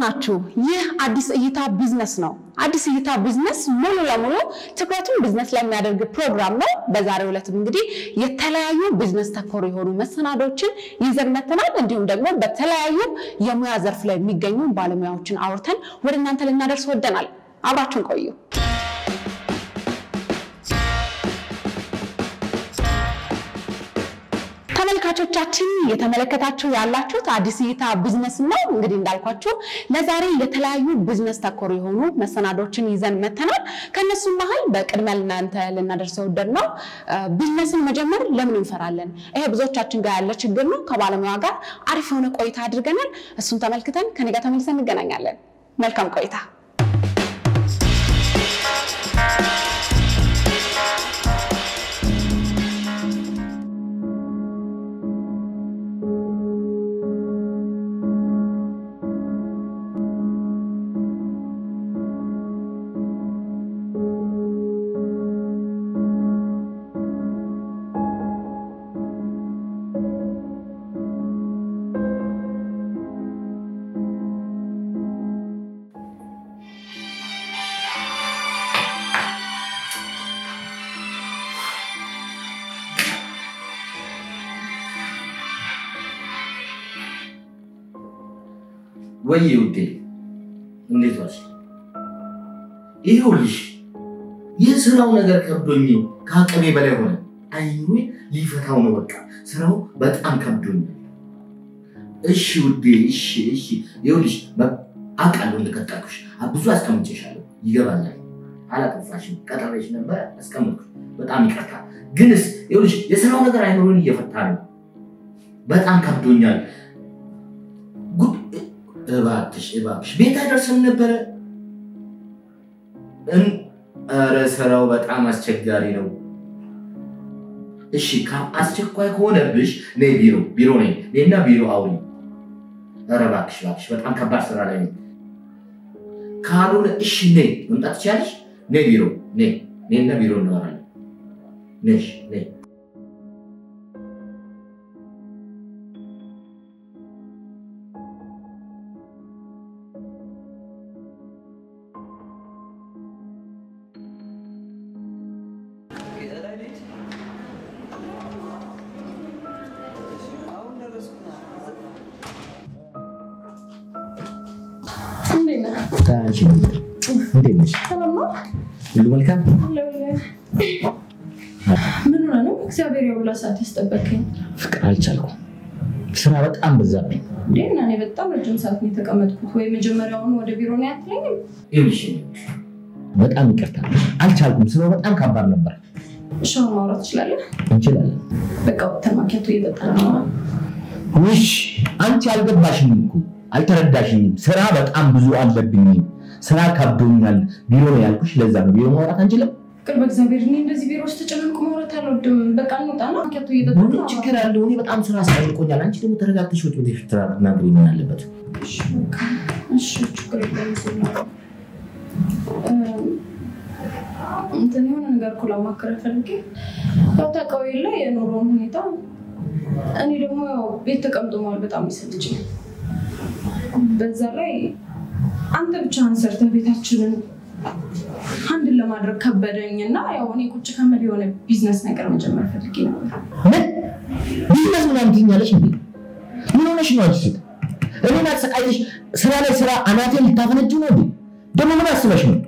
ናችሁ? ይህ አዲስ እይታ ቢዝነስ ነው። አዲስ እይታ ቢዝነስ ሙሉ ለሙሉ ትኩረቱን ቢዝነስ ላይ የሚያደርግ ፕሮግራም ነው። በዛሬው ዕለትም እንግዲህ የተለያዩ ቢዝነስ ተኮር የሆኑ መሰናዶችን ይዘን መጥተናል። እንዲሁም ደግሞ በተለያዩ የሙያ ዘርፍ ላይ የሚገኙ ባለሙያዎችን አውርተን ወደ እናንተ ልናደርስ ወደናል። አብራችሁን ቆዩ። ተመልካቾቻችን እየተመለከታችሁ ያላችሁት አዲስ እይታ ቢዝነስ ነው። እንግዲህ እንዳልኳችሁ ለዛሬ የተለያዩ ቢዝነስ ተኮር የሆኑ መሰናዶችን ይዘን መተናል። ከእነሱም መሀል በቅድሚያ ለእናንተ ልናደርሰው ወደድ ነው ቢዝነስን መጀመር ለምን እንፈራለን? ይሄ ብዙዎቻችን ጋር ያለ ችግር ነው። ከባለሙያ ጋር አሪፍ የሆነ ቆይታ አድርገናል። እሱን ተመልክተን ከኔ ጋር ተመልሰን እንገናኛለን። መልካም ቆይታ። ወይ ውዴ እንዴት ዋልሽ? ይኸውልሽ የስራው ነገር ከብዶኝ ከአቅሜ በላይ ሆነ። አይኑሬ ሊፈታው ነው። በቃ ስራው በጣም ከብዶኝ። እሺ ውዴ፣ እሺ፣ እሺ። ይኸውልሽ አውቃለሁ እንደቀጠርኩሽ ብዙ አስቀምጬሻለሁ። ይገባኛል። አላጠፋሽም። ቀጠረሽ ነበር አስቀምጥኩሽ። በጣም ይቅርታ። ግንስ ይኸውልሽ የስራው ነገር አይኑሬን እየፈታ ነው። በጣም ከብዶኛል። እባክሽ እባክሽ ቤት አይደርስም ነበረ። ኧረ ስራው በጣም አስቸጋሪ ነው። እሺ አስቸኳይ ከሆነብሽ ነይ ቢሮ ቢሮ ነኝ እኔና ቢሮ አውሪ። ኧረ እባክሽ እባክሽ በጣም ከባድ ስራ ላይ ነው። ካልሆነ እሺ ነይ መምጣት ትችያለሽ። ነይ ቢሮ ነይ እኔና ቢሮ እናወራለን። ነሽ ነይ እንዴት ነሽ? ሁሉ መልካም? ምን ሆነ ነው? እግዚአብሔር የሁላ ሰዓት ያስጠበቀኝ። ፍቅር አልቻልኩም። ስራ በጣም በዛብኝ። እንዴ እና እኔ በጣም ረጅም ሰዓት ነው የተቀመጥኩት። ወይ መጀመሪያውን ወደ ቢሮ ነው ያትለኝም። ይኸውልሽ በጣም ይቅርታ አልቻልኩም። ስራው በጣም ከባድ ነበር። እሺ አሁን ማውራት ትችላለህ? እንችላለን። በቃ ወጥተን ማኪያቶ እየጠጣን ነው። ውሽ አንቺ አልገባሽም እኮ አልተረዳሽኝም። ስራ በጣም ብዙ አለብኝ። ስራ ከብዶኛል። ቢሮ ነው ያልኩሽ። ለዛ ነው ቢሮ ማውራት አንችልም። ፍቅር በእግዚአብሔር እኔ እንደዚህ ቢሮ ውስጥ ተጨናንቆ ማውራት አልወድም። በቃ እንውጣና ማኪያቶ እየጠጣን ምን ነው። ችግር አለው? እኔ በጣም ስራ አስጨንቆኛል። አንቺ ደግሞ ተረጋግተሽ ወጥ ወደ ፍትራ ናገሪ ምን አለበት? እሺ በቃ እሺ፣ ችግር የለም። እዚህ ነው። እንትን የሆነ ነገር እኮ ላማክረህ ፈልጌ ያው ታውቀው የለ የኑሮውን ሁኔታ። እኔ ደግሞ ያው ቤት ተቀምጦ መዋል በጣም ይሰልችኝ። በዛ ላይ አንተ ብቻህን ሰርተህ ቤታችንን አንድን ለማድረግ ከበደኝ እና ያው እኔ ቁጭ ከምል የሆነ ቢዝነስ ነገር መጀመር ፈልጌ ነበር። ምን ቢዝነስ ምናምን ትይኛለሽ እንዴ? ምን ሆነሽ ነው አንቺ ሴት? እኔን አሰቃይተሽ ስራ ላይ ስራ አናቴን ልታፈነጅ ነው እንዴ? ደግሞ ምን አስበሽ ነው?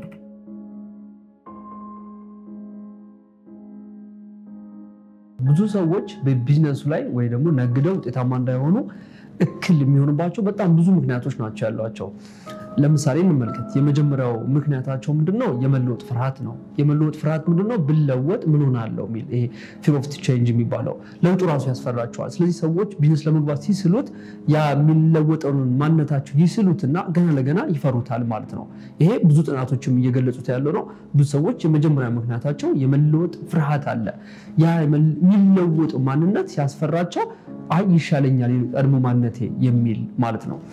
ብዙ ሰዎች በቢዝነሱ ላይ ወይ ደግሞ ነግደው ውጤታማ እንዳይሆኑ እክል የሚሆንባቸው በጣም ብዙ ምክንያቶች ናቸው ያሏቸው። ለምሳሌ እንመልከት። የመጀመሪያው ምክንያታቸው ምንድነው? የመለወጥ ፍርሃት ነው። የመለወጥ ፍርሃት ምንድነው? ብለወጥ ምን ሆናለሁ የሚል ይሄ ፊር ኦፍ ቼንጅ የሚባለው ለውጡ ራሱ ያስፈራቸዋል። ስለዚህ ሰዎች ቢዝነስ ለመግባት ሲስሉት ያ የሚለወጠውን ማንነታቸው ይስሉትና ገና ለገና ይፈሩታል ማለት ነው። ይሄ ብዙ ጥናቶችም እየገለጹት ያለው ነው። ብዙ ሰዎች የመጀመሪያ ምክንያታቸው የመለወጥ ፍርሃት አለ። ያ የሚለወጥ ማንነት ሲያስፈራቸው አይ ይሻለኛል ቀድሞ ማንነቴ የሚል ማለት ነው።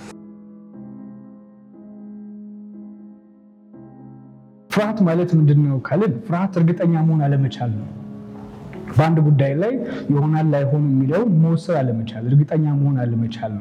ፍርሃት ማለት ምንድን ነው ካልን ፍርሃት እርግጠኛ መሆን አለመቻል ነው። በአንድ ጉዳይ ላይ ይሆናል ላይሆን የሚለው መወሰን አለመቻል፣ እርግጠኛ መሆን አለመቻል ነው።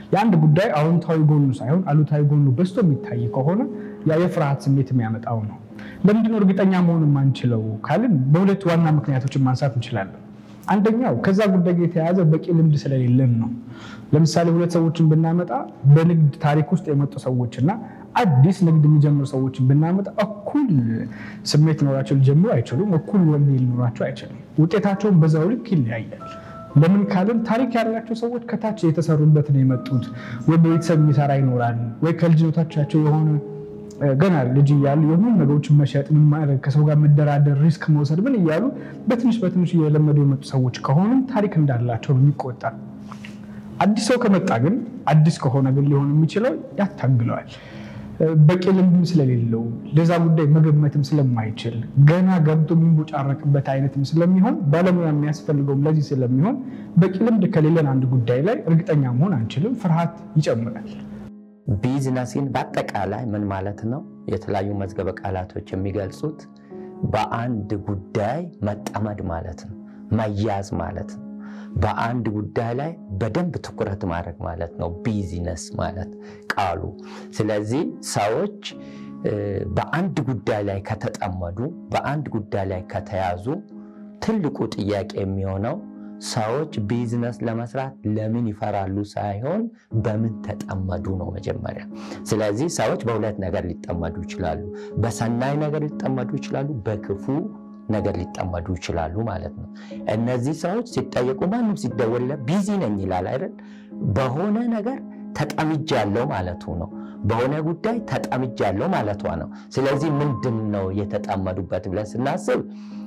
የአንድ ጉዳይ አዎንታዊ ጎኑ ሳይሆን አሉታዊ ጎኑ በዝቶ የሚታይ ከሆነ ያ የፍርሃት ስሜት የሚያመጣው ነው። ለምንድነው እርግጠኛ መሆን የማንችለው ካልን በሁለት ዋና ምክንያቶችን ማንሳት እንችላለን። አንደኛው ከዛ ጉዳይ ጋር የተያያዘ በቂ ልምድ ስለሌለን ነው። ለምሳሌ ሁለት ሰዎችን ብናመጣ በንግድ ታሪክ ውስጥ የመጡ ሰዎችና አዲስ ንግድ የሚጀምሩ ሰዎችን ብናመጣ እኩል ስሜት ሊኖራቸው ሊጀምሩ አይችሉም። እኩል ወኔ ሊኖራቸው አይችልም። ውጤታቸውን በዛው ልክ ይለያያል። ለምን ካልን ታሪክ ያላቸው ሰዎች ከታች የተሰሩበት ነው የመጡት። ወይ በቤተሰብ የሚሰራ ይኖራል፣ ወይ ከልጅነታቸው የሆነ ገና ልጅ እያሉ የሆኑ ነገሮችን መሸጥ፣ ምን ማድረግ፣ ከሰው ጋር መደራደር፣ ሪስክ መውሰድ ምን እያሉ በትንሽ በትንሽ እየለመዱ የመጡ ሰዎች ከሆኑም ታሪክ እንዳላቸው ነው የሚቆጠር። አዲስ ሰው ከመጣ ግን አዲስ ከሆነ ግን ሊሆን የሚችለው ያታግለዋል። በቂ ልምድም ስለሌለው ለዛ ጉዳይ መገመትም ስለማይችል ገና ገብቶ የሚንቦጫረቅበት አይነትም ስለሚሆን ባለሙያ የሚያስፈልገውም ለዚህ ስለሚሆን በቂ ልምድ ከሌለን አንድ ጉዳይ ላይ እርግጠኛ መሆን አንችልም። ፍርሃት ይጨምራል። ቢዝነስን በአጠቃላይ ምን ማለት ነው? የተለያዩ መዝገበ ቃላቶች የሚገልጹት በአንድ ጉዳይ መጠመድ ማለት ነው፣ መያዝ ማለት ነው። በአንድ ጉዳይ ላይ በደንብ ትኩረት ማድረግ ማለት ነው ቢዝነስ ማለት ቃሉ። ስለዚህ ሰዎች በአንድ ጉዳይ ላይ ከተጠመዱ፣ በአንድ ጉዳይ ላይ ከተያዙ ትልቁ ጥያቄ የሚሆነው ሰዎች ቢዝነስ ለመስራት ለምን ይፈራሉ ሳይሆን በምን ተጠመዱ ነው መጀመሪያ። ስለዚህ ሰዎች በሁለት ነገር ሊጠመዱ ይችላሉ። በሰናይ ነገር ሊጠመዱ ይችላሉ፣ በክፉ ነገር ሊጠመዱ ይችላሉ ማለት ነው። እነዚህ ሰዎች ሲጠየቁ ማንም ሲደወልለት ቢዚ ነኝ ይላል አይደል? በሆነ ነገር ተጠምጃለሁ ማለቱ ነው። በሆነ ጉዳይ ተጠምጃለሁ ማለቷ ነው። ስለዚህ ምንድን ነው የተጠመዱበት ብለን ስናስብ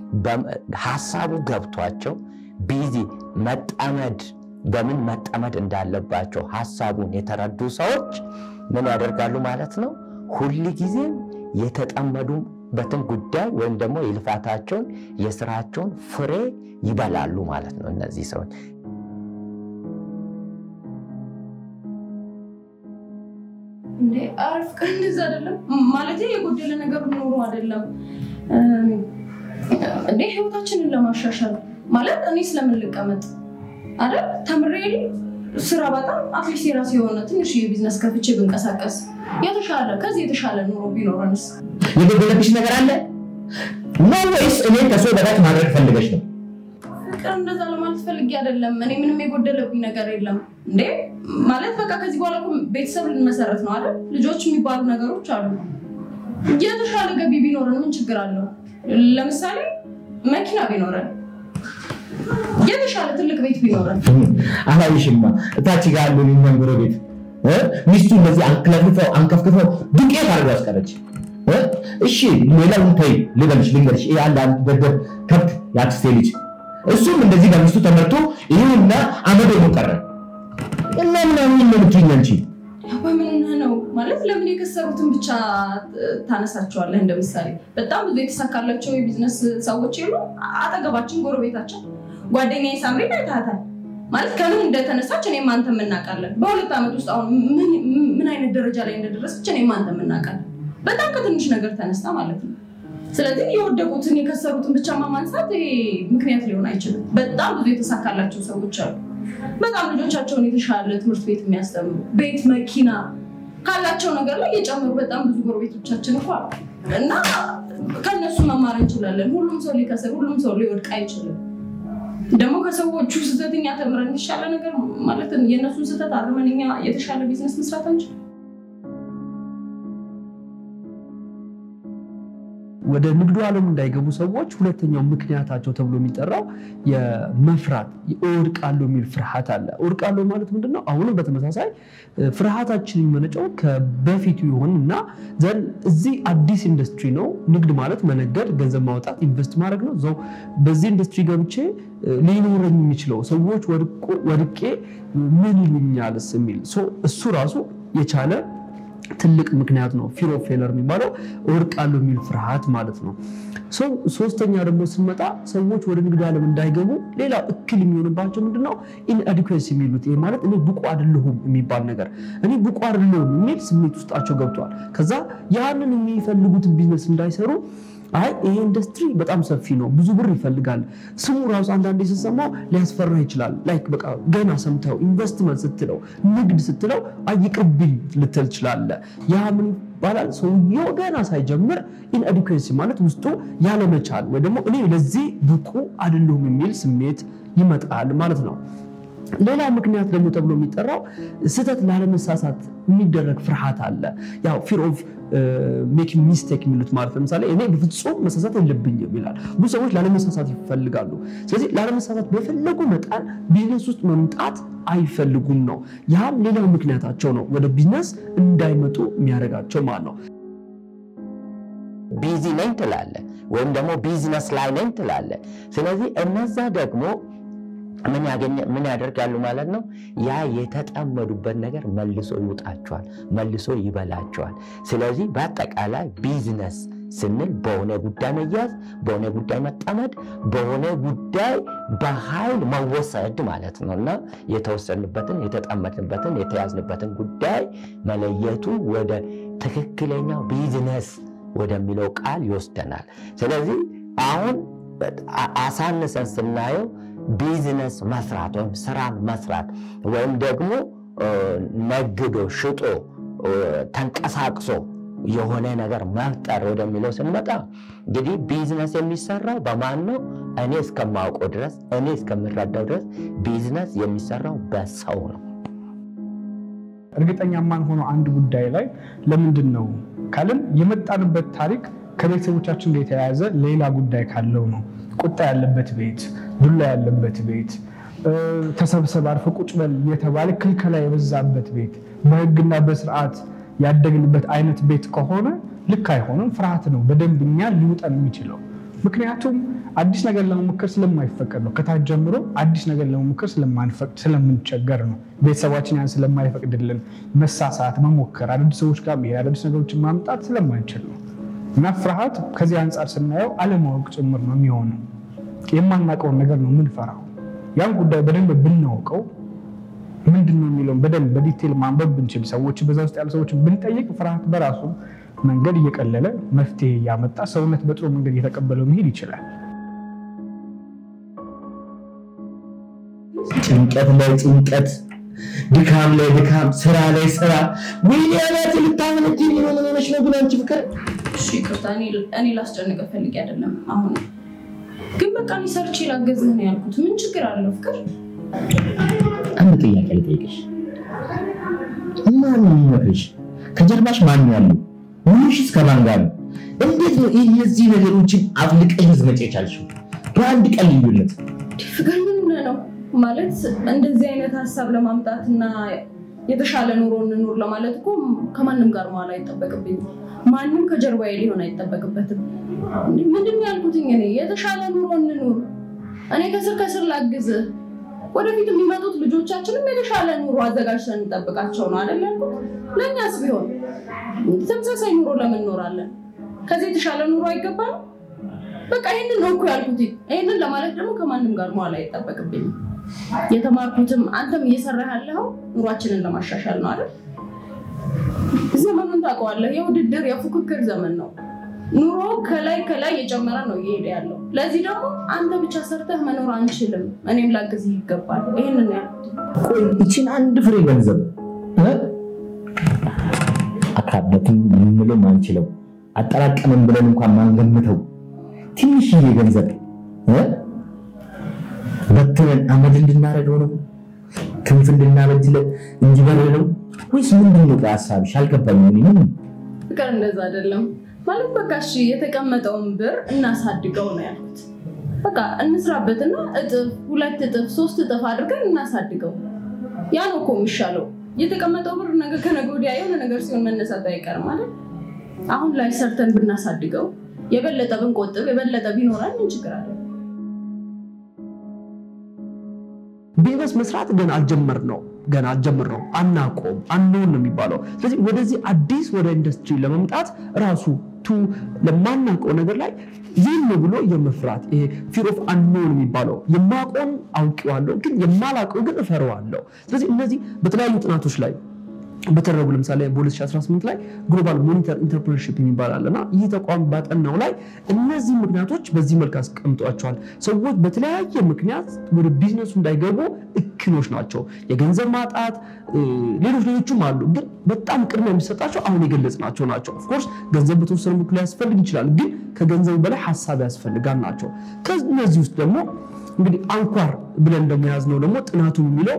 ሀሳቡ ገብቷቸው ቢዚ መጠመድ በምን መጠመድ እንዳለባቸው ሀሳቡን የተረዱ ሰዎች ምን ያደርጋሉ ማለት ነው? ሁል ጊዜም የተጠመዱበትን ጉዳይ ወይም ደግሞ የልፋታቸውን የስራቸውን ፍሬ ይበላሉ ማለት ነው። እነዚህ ሰዎች እንዴ አረፍ ቀን እንደዛ አይደለም ማለት የጎደለ ነገር ኖሮ አይደለም እንዴ ህይወታችንን ለማሻሻል ማለት እኔ ስለምን ልቀመጥ አይደል? ተምሬ ስራ በጣም አትሊስት የራሴ የሆነ ትንሽ የቢዝነስ ከፍቼ ብንቀሳቀስ የተሻለ ከዚህ የተሻለ ኑሮ ቢኖረንስ? የጎደለብሽ ነገር አለ ነው ወይስ እኔ ከሰው በታች ማድረግ ፈልገሽ ነው? ፍቅር እንደዛ ለማለት ፈልጌ አይደለም። እኔ ምንም የጎደለብኝ ነገር የለም። እንዴ ማለት በቃ ከዚህ በኋላ እኮ ቤተሰብ ልንመሰረት ነው አይደል? ልጆች የሚባሉ ነገሮች አሉ። የተሻለ ገቢ ቢኖረን ምን ችግር አለው? ለምሳሌ መኪና ቢኖረን የተሻለ ትልቅ ቤት ቢኖረን አላይሽማ እታች ጋር ያሉ እኛም ጎረቤት እ ሚስቱ እንደዚህ አንክለፍልፈው አንከፍክፈው ዱቄት አድርገው አስቀረች። እ እሺ ሌላውን ተይ ልበልሽ ልንገርሽ፣ ይሄ አንድ አንድ ደደብ ከብት የአክስቴ ልጅ እሱም እንደዚህ በሚስቱ ተመርቶ ይሁንና አመዶ ነው ቀረ እና ምናምን ነው የምትይኝ አንቺ? በምን ነው ማለት ለምን የከሰሩትን ብቻ ታነሳቸዋለህ? እንደ ምሳሌ በጣም ብዙ የተሳካላቸው የቢዝነስ ሰዎች የሉ አጠገባችን፣ ጎረቤታችን ጓደኛዬ ሳምሪን አይታታል ማለት ከምን እንደተነሳች እኔም አንተም እናውቃለን። በሁለት ዓመት ውስጥ አሁን ምን- ምን አይነት ደረጃ ላይ እንደደረሰች እኔም አንተም እናውቃለን። በጣም ከትንሽ ነገር ተነስታ ማለት ነው። ስለዚህ የወደቁትን የከሰሩትን ብቻ ማንሳት ይሄ ምክንያት ሊሆን አይችልም። በጣም ብዙ የተሳካላቸው ሰዎች አሉ። በጣም ልጆቻቸውን የተሻለ ትምህርት ቤት የሚያስተምሩ ቤት፣ መኪና ካላቸው ነገር ላይ የጨመሩ በጣም ብዙ ጎረቤቶቻችን እኮ አሉ እና ከእነሱ መማር እንችላለን። ሁሉም ሰው ሊከስር፣ ሁሉም ሰው ሊወድቅ አይችልም። ደግሞ ከሰዎቹ ስህተት እኛ ተምረን የተሻለ ነገር ማለት የእነሱን ስህተት አርመን እኛ የተሻለ ቢዝነስ መስራት አንችል። ወደ ንግዱ ዓለም እንዳይገቡ ሰዎች ሁለተኛው ምክንያታቸው ተብሎ የሚጠራው የመፍራት እወድቃለሁ የሚል ፍርሃት አለ። እወድቃለሁ ማለት ምንድን ነው? አሁንም በተመሳሳይ ፍርሃታችን የሚመነጨው ከበፊቱ ይሆን እና ዘንድ እዚህ አዲስ ኢንዱስትሪ ነው። ንግድ ማለት መነገድ፣ ገንዘብ ማውጣት፣ ኢንቨስት ማድረግ ነው። እዛው በዚህ ኢንዱስትሪ ገብቼ ሊኖረኝ የሚችለው ሰዎች ወድቄ ምን ይሉኛልስ የሚል እሱ ራሱ የቻለ ትልቅ ምክንያት ነው። ፊር ኦፍ ፌለር የሚባለው እወድቃለሁ የሚል ፍርሃት ማለት ነው። ሶስተኛ ደግሞ ስንመጣ ሰዎች ወደ ንግድ ዓለም እንዳይገቡ ሌላ እክል የሚሆንባቸው ምንድነው? ኢንአዲኩዌሲ የሚሉት ይህ ማለት እኔ ብቁ አይደለሁም የሚባል ነገር እኔ ብቁ አይደለሁም የሚል ስሜት ውስጣቸው ገብቷል። ከዛ ያንን የሚፈልጉትን ቢዝነስ እንዳይሰሩ አይ ይሄ ኢንዱስትሪ በጣም ሰፊ ነው፣ ብዙ ብር ይፈልጋል። ስሙ ራሱ አንዳንዴ ስትሰማው ሊያስፈራ ይችላል። ላይክ በቃ ገና ሰምተው ኢንቨስትመንት ስትለው ንግድ ስትለው አይ ይቅርብኝ ልትል ትችላለህ። ያ ምን ይባላል? ሰውየው ገና ሳይጀምር ኢንኤዱኬሲ ማለት ውስጡ ያለመቻል ወይ ደግሞ እኔ ለዚህ ብቁ አይደለሁም የሚል ስሜት ይመጣል ማለት ነው። ሌላ ምክንያት ደግሞ ተብሎ የሚጠራው ስህተት ላለመሳሳት የሚደረግ ፍርሃት አለ። ያው ፊር ኦፍ ሜኪንግ ሚስቴክ የሚሉት ማለት ለምሳሌ እኔ በፍጹም መሳሳት የለብኝም ይላል። ብዙ ሰዎች ላለመሳሳት ይፈልጋሉ። ስለዚህ ላለመሳሳት በፈለጉ መጠን ቢዝነስ ውስጥ መምጣት አይፈልጉም ነው። ያም ሌላው ምክንያታቸው ነው፣ ወደ ቢዝነስ እንዳይመጡ የሚያደርጋቸው ማለት ነው። ቢዚ ነኝ ትላለ፣ ወይም ደግሞ ቢዝነስ ላይ ነኝ ትላለ። ስለዚህ እነዛ ደግሞ ምን ያገኘ- ምን ያደርጋሉ ማለት ነው? ያ የተጠመዱበት ነገር መልሶ ይውጣቸዋል፣ መልሶ ይበላቸዋል። ስለዚህ በአጠቃላይ ቢዝነስ ስንል በሆነ ጉዳይ መያዝ፣ በሆነ ጉዳይ መጠመድ፣ በሆነ ጉዳይ በኃይል መወሰድ ማለት ነው እና የተወሰንበትን የተጠመድንበትን የተያዝንበትን ጉዳይ መለየቱ ወደ ትክክለኛው ቢዝነስ ወደሚለው ቃል ይወስደናል። ስለዚህ አሁን አ- አሳንሰን ስናየው ቢዝነስ መስራት ወይም ስራን መስራት ወይም ደግሞ እ፣ ነግዶ ሽጦ እ፣ ተንቀሳቅሶ የሆነ ነገር መፍጠር ወደሚለው ስንመጣ እንግዲህ ቢዝነስ የሚሰራው በማን ነው? እኔ እስከማውቀው ድረስ እኔ እስከምረዳው ድረስ ቢዝነስ የሚሰራው በሰው ነው። እርግጠኛ የማንሆነው አንድ ጉዳይ ላይ ለምንድን ነው ካልን የመጣንበት ታሪክ ከቤተሰቦቻችን ጋር የተያያዘ ሌላ ጉዳይ ካለው ነው። ቁጣ ያለበት ቤት፣ ዱላ ያለበት ቤት፣ እ፣ ተሰብሰብ አርፈ ቁጭ በል የተባለ ክልከላ የበዛበት ቤት፣ በህግና በስርዓት ያደግንበት አይነት ቤት ከሆነ ልክ አይሆንም። ፍርሃት ነው በደንብ እኛን ሊውጠን የሚችለው። ምክንያቱም አዲስ ነገር ለመሞከር ስለማይፈቀድ ነው። ከታች ጀምሮ አዲስ ነገር ለመሞከር ስለማንፈቅድ ስለምንቸገር ነው። ቤተሰባችን ያን ስለማይፈቅድልን መሳሳት፣ መሞከር፣ አዳዲስ ሰዎች ጋር መሄድ፣ አዳዲስ ነገሮችን ማምጣት ስለማንችል ነው። እና ፍርሃት ከዚህ አንጻር ስናየው አለማወቅ ጭምር ነው የሚሆነው። የማናውቀውን ነገር ነው የምንፈራው። ያን ጉዳይ በደንብ ብናውቀው ምንድን ነው የሚለውን በደንብ በዲቴል ማንበብ ብንችል፣ ሰዎች በዛ ውስጥ ያሉ ሰዎች ብንጠይቅ፣ ፍርሃት በራሱ መንገድ እየቀለለ መፍትሄ እያመጣ ሰውነት በጥሩ መንገድ እየተቀበለው መሄድ ይችላል። ጭንቀት ላይ ጭንቀት፣ ድካም ላይ ድካም፣ ስራ ላይ ስራ። ወይኔ አናት ልታመነች ምን ሆነች ነው ግን አንቺ ፍቅር እሺ ይቅርታ፣ እኔ- እኔ ላስጨንቅህ ፈልጌ አይደለም። አሁን ግን በቃ እኔ ሰርቼ ላገዝህ ነው ያልኩት። ምን ችግር አለው ፍቅር? አንድ ጥያቄ ልጠይቅሽ። ማን ነው የሚመክርሽ? ከጀርባሽ ማን ነው ያለው? ውሉሽስ ከማን ጋር ነው? እንዴት ነው ይህ እነዚህ ነገሮችን አፍልቀሽ ልትመጪ የቻልሽው በአንድ ቀን ልዩነት? ፍቅር ምን ሆነህ ነው ማለት እንደዚህ አይነት ሀሳብ ለማምጣትና የተሻለ ኑሮ እንኑር ለማለት እኮ ከማንም ጋር መዋል አይጠበቅብኝም። ማንም ከጀርባዬ ሊሆን አይጠበቅበትም። እንዴ፣ ምንድን ነው ያልኩትኝ? እኔ የተሻለ ኑሮ እንኑር፣ እኔ ከስር ከስር ላግዝህ። ወደፊት የሚመጡት ልጆቻችንም የተሻለ ኑሮ አዘጋጅተን እንጠብቃቸው ነው አይደል ያልኩት። ለእኛስ ቢሆን ተመሳሳይ ኑሮ ለምን እንኖራለን? ከዚህ የተሻለ ኑሮ አይገባም? በቃ ይህንን ነው እኮ ያልኩት። ይህንን ለማለት ደግሞ ከማንም ጋር መዋል አይጠበቅብኝም። የተማርኩትም አንተም እየሰራህ ያለኸው ኑሯችንን ለማሻሻል ነው አይደል? ዘመኑን ታውቀዋለህ። የውድድር የፉክክር ዘመን ነው። ኑሮ ከላይ ከላይ እየጨመረ ነው እየሄደ ያለው። ለዚህ ደግሞ አንተ ብቻ ሰርተህ መኖር አንችልም፣ እኔም ላግዝህ ይገባል። ይህንን ነው ያልኩት። ቆይ ይችን አንድ ፍሬ ገንዘብ እ? አካበትን ልንለው ማንችለው አጠራቀምን ብለን እንኳን ማንገምተው ትንሽዬ ገንዘብ እ? በትነን አመድ እንድናደርገው ነው? ክንፍ እንድናበጅለት እንዲበር ነው ወይስ ምንድን ነው? ቆይ ሀሳብሽ አልገባኝም። እኔ ምን ፍቅር እንደዛ አይደለም ማለት በቃ እሺ፣ የተቀመጠውን ብር እናሳድገው ነው ያልኩት። በቃ እንስራበትና እጥፍ፣ ሁለት እጥፍ፣ ሶስት እጥፍ አድርገን እናሳድገው። ያ ነው እኮ የሚሻለው። የተቀመጠው ብር ነገ ከነገ ወዲያ የሆነ ነገር ሲሆን መነሳቱ አይቀርም ማለት አሁን ላይ ሰርተን ብናሳድገው የበለጠ ብንቆጥብ የበለጠ ቢኖረን ምን ችግር አለ? ቢዝነስ መስራት ገና አልጀመር ነው ገና አልጀምር ነው አናቆም አንሆን ነው የሚባለው። ስለዚህ ወደዚህ አዲስ ወደ ኢንዱስትሪ ለመምጣት ራሱ ቱ ለማናውቀው ነገር ላይ ዝም ብሎ የመፍራት ይሄ ፊር ኦፍ አንኖን የሚባለው የማውቀውን አውቄዋለሁ፣ ግን የማላውቀው ግን እፈረዋለሁ። ስለዚህ እነዚህ በተለያዩ ጥናቶች ላይ በተደረጉ ለምሳሌ በ2018 ላይ ግሎባል ሞኒተር ኢንተርፕረነርሺፕ የሚባል እና ይህ ተቋም ባጠናው ላይ እነዚህ ምክንያቶች በዚህ መልክ አስቀምጧቸዋል። ሰዎች በተለያየ ምክንያት ወደ ቢዝነሱ እንዳይገቡ እክሎች ናቸው። የገንዘብ ማጣት፣ ሌሎች ሌሎችም አሉ። ግን በጣም ቅድሚያ የሚሰጣቸው አሁን የገለጽናቸው ናቸው። ኦፍኮርስ ገንዘብ በተወሰነ ምክል ሊያስፈልግ ይችላል፣ ግን ከገንዘብ በላይ ሀሳብ ያስፈልጋል ናቸው። ከነዚህ ውስጥ ደግሞ እንግዲህ አንኳር ብለን ደግሞ የያዝነው ደግሞ ጥናቱ የሚለው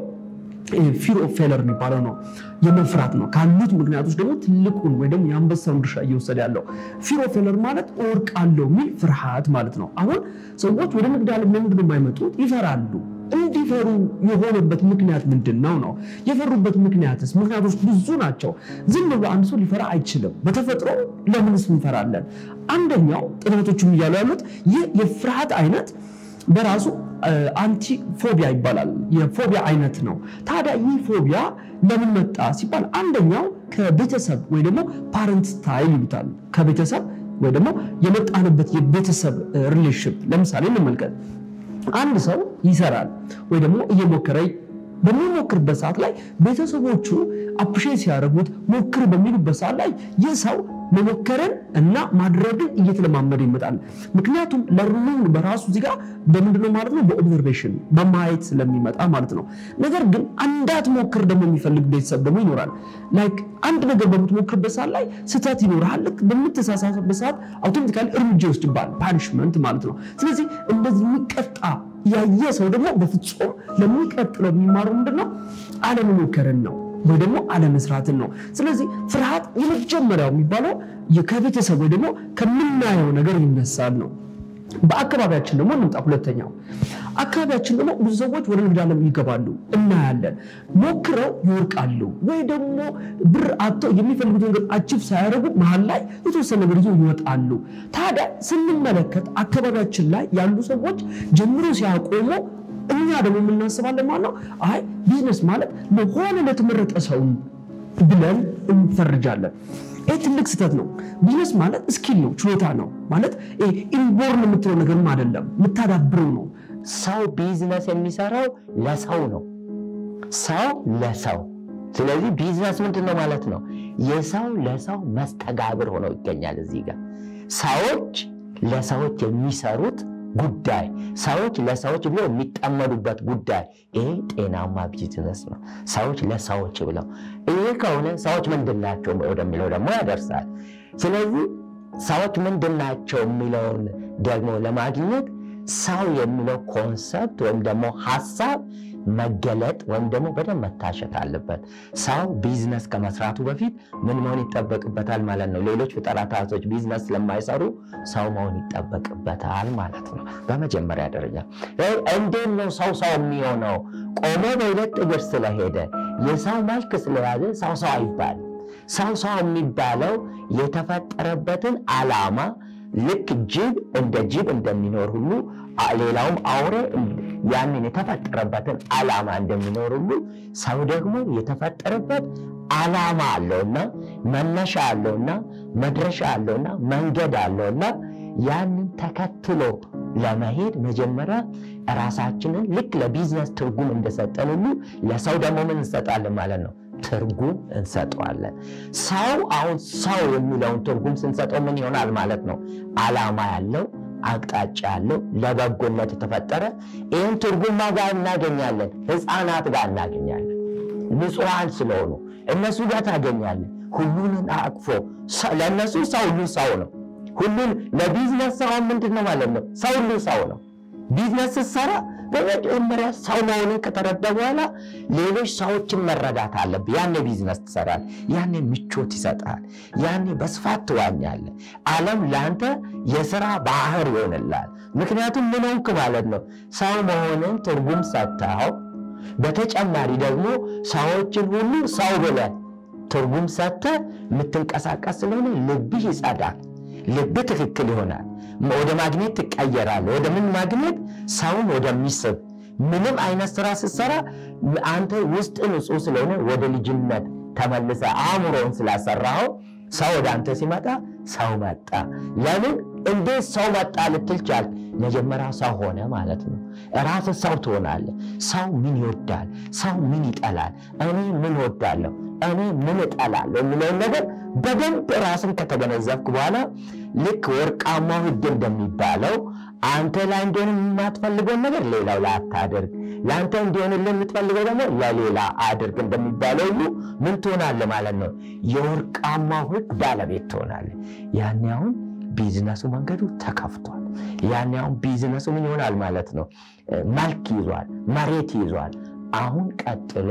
ፊር ኦፍ ፌለር የሚባለው ነው። የመፍራት ነው። ካሉት ምክንያቶች ደግሞ ትልቁን ወይ ደግሞ የአንበሳውን ድርሻ እየወሰደ ያለው ፊር ኦፍ ፌለር ማለት እወድቃለሁ የሚል ፍርሃት ማለት ነው። አሁን ሰዎች ወደ ንግድ ዓለም ለምንድን ነው የማይመጡት? ይፈራሉ። እንዲፈሩ የሆነበት ምክንያት ምንድን ነው ነው? የፈሩበት ምክንያትስ? ምክንያቶች ብዙ ናቸው። ዝም ብሎ አንድ ሰው ሊፈራ አይችልም። በተፈጥሮ ለምንስ እንፈራለን? አንደኛው ጥናቶቹም እያሉ ያሉት ይህ የፍርሃት አይነት በራሱ አንቲ ፎቢያ ይባላል። የፎቢያ አይነት ነው። ታዲያ ይህ ፎቢያ ለምን መጣ ሲባል አንደኛው ከቤተሰብ ወይ ደግሞ ፓረንት ስታይል ይሉታል። ከቤተሰብ ወይ ደግሞ የመጣንበት የቤተሰብ ሪሌሽንሽፕ ለምሳሌ እንመልከት። አንድ ሰው ይሰራል ወይ ደግሞ እየሞከረ በሚሞክርበት ሰዓት ላይ ቤተሰቦቹ አፕሼት ሲያደርጉት ሞክር በሚሉበት ሰዓት ላይ ይህ ሰው መሞከርን እና ማድረግን እየተለማመደ ይመጣል። ምክንያቱም ለርኒንግ በራሱ እዚህ ጋር በምንድነው ማለት ነው በኦብዘርቬሽን በማየት ስለሚመጣ ማለት ነው። ነገር ግን እንዳትሞክር ደግሞ የሚፈልግ ቤተሰብ ደግሞ ይኖራል። ላይክ አንድ ነገር በምትሞክርበት ሰዓት ላይ ስህተት ይኖርሃል። ልክ በምትሳሳትበት ሰዓት አውቶማቲካሊ እርምጃ ይወስድብሃል፣ ፓኒሽመንት ማለት ነው። ስለዚህ እንደዚህ የሚቀጣ ያየ ሰው ደግሞ በፍጹም ለሚቀጥለው የሚማረው ምንድነው አለመሞከርን ነው ወይ ደግሞ አለመስራትን ነው። ስለዚህ ፍርሃት የመጀመሪያው የሚባለው ከቤተሰብ ወይ ደግሞ ከምናየው ነገር ይነሳል ነው። በአካባቢያችን ደግሞ እንምጣ። ሁለተኛው አካባቢያችን ደግሞ ብዙ ሰዎች ወደ ንግድ ዓለም ይገባሉ እናያለን። ሞክረው ይወርቃሉ፣ ወይ ደግሞ ብር አጥተው የሚፈልጉት ነገር አቺቭ ሳያደርጉ መሀል ላይ የተወሰነ ነገር ይዞ ይወጣሉ። ታዲያ ስንመለከት አካባቢያችን ላይ ያሉ ሰዎች ጀምሮ ሲያቆሙ እኛ ደግሞ የምናስባለን ማለት ነው። አይ ቢዝነስ ማለት ለሆነ ለተመረጠ ሰው ብለን እንፈርጃለን። ይህ ትልቅ ስህተት ነው። ቢዝነስ ማለት ስኪል ነው፣ ችሎታ ነው ማለት ኢንቦርን የምትለው ነገርም አይደለም፣ የምታዳብረው ነው። ሰው ቢዝነስ የሚሰራው ለሰው ነው። ሰው ለሰው ስለዚህ ቢዝነስ ምንድን ነው ማለት ነው? የሰው ለሰው መስተጋብር ሆኖ ይገኛል። እዚህ ጋር ሰዎች ለሰዎች የሚሰሩት ጉዳይ ሰዎች ለሰዎች ብለው የሚጠመዱበት ጉዳይ ይሄ ጤናማ ቢዝነስ ነው። ሰዎች ለሰዎች ብለው ይሄ ከሆነ ሰዎች ምንድን ናቸው ወደሚለው ደግሞ ያደርሳል። ስለዚህ ሰዎች ምንድን ናቸው የሚለውን ደግሞ ለማግኘት ሰው የሚለው ኮንሰፕት ወይም ደግሞ ሀሳብ መገለጥ ወይም ደግሞ በደንብ መታሸት አለበት። ሰው ቢዝነስ ከመስራቱ በፊት ምን መሆን ይጠበቅበታል ማለት ነው። ሌሎች ፍጥረታቶች ቢዝነስ ስለማይሰሩ ሰው መሆን ይጠበቅበታል ማለት ነው። በመጀመሪያ ደረጃ እንዴት ነው ሰው ሰው የሚሆነው? ቆሞ በሁለት እግር ስለሄደ የሰው መልክ ስለያዘ ሰው ሰው አይባልም። ሰው ሰው የሚባለው የተፈጠረበትን ዓላማ ልክ ጅብ እንደ ጅብ እንደሚኖር ሁሉ ሌላውም አውሬ ያንን የተፈጠረበትን ዓላማ እንደሚኖር ሁሉ ሰው ደግሞ የተፈጠረበት ዓላማ አለውና መነሻ አለውና መድረሻ አለውና መንገድ አለውና ያንን ተከትሎ ለመሄድ መጀመሪያ ራሳችንን ልክ ለቢዝነስ ትርጉም እንደሰጠን ሁሉ ለሰው ደግሞ ምን እንሰጣለን ማለት ነው ትርጉም እንሰጠዋለን። ሰው አሁን ሰው የሚለውን ትርጉም ስንሰጠው ምን ይሆናል ማለት ነው? ዓላማ ያለው አቅጣጫ ያለው ለበጎነት የተፈጠረ ይህን ትርጉም ጋር እናገኛለን። ሕፃናት ጋር እናገኛለን። ንጹሐን ስለሆኑ እነሱ ጋር ታገኛለን። ሁሉንን አቅፎ ለእነሱ ሰው ሁሉ ሰው ነው። ሁሉን ለቢዝነስ ሰው ምንድን ነው ማለት ነው? ሰው ሁሉ ሰው ነው። ቢዝነስ ስትሰራ በመጀመሪያ ሰው መሆንን ከተረዳ በኋላ ሌሎች ሰዎችን መረዳት አለብህ። ያኔ ቢዝነስ ትሰራል። ያኔ ምቾት ይሰጣል። ያኔ በስፋት ትዋኛለህ። ዓለም ለአንተ የስራ ባህር ይሆንላል። ምክንያቱም ምን ሆንክ ማለት ነው? ሰው መሆንን ትርጉም ሰጥተኸው፣ በተጨማሪ ደግሞ ሰዎችን ሁሉ ሰው ብለህ ትርጉም ሰጥተህ የምትንቀሳቀስ ስለሆነ ልብህ ይጸዳል። ልብህ ትክክል ይሆናል። ወደ ማግኘት ትቀየራለህ። ወደ ምን ማግኘት? ሰውን ወደሚስብ ምንም አይነት ስራ ስትሰራ አንተ ውስጥ ንጹህ ስለሆነ ወደ ልጅነት ተመልሰ አእምሮን ስላሰራኸው ሰው ወደ አንተ ሲመጣ ሰው መጣ። ለምን እንዴት ሰው መጣ ልትል ቻልክ? መጀመሪያ ሰው ሆነ ማለት ነው። ራስ ሰው ትሆናለህ። ሰው ምን ይወዳል? ሰው ምን ይጠላል? እኔ ምን ወዳለሁ? እኔ ምን እጠላለሁ? የሚለውን ነገር በደንብ ራስን ከተገነዘብክ በኋላ ልክ ወርቃማው ሕግ እንደሚባለው አንተ ላይ እንዲሆን የማትፈልገውን ነገር ሌላው ላይ አታድርግ፣ ለአንተ እንዲሆንልህ የምትፈልገው ደግሞ ለሌላ አድርግ እንደሚባለው ሁሉ ምን ትሆናለህ ማለት ነው? የወርቃማው ሕግ ባለቤት ትሆናለህ። ያኔ አሁን ቢዝነሱ መንገዱ ተከፍቷል። ያኔ አሁን ቢዝነሱ ምን ይሆናል ማለት ነው? መልክ ይዟል፣ መሬት ይዟል። አሁን ቀጥሎ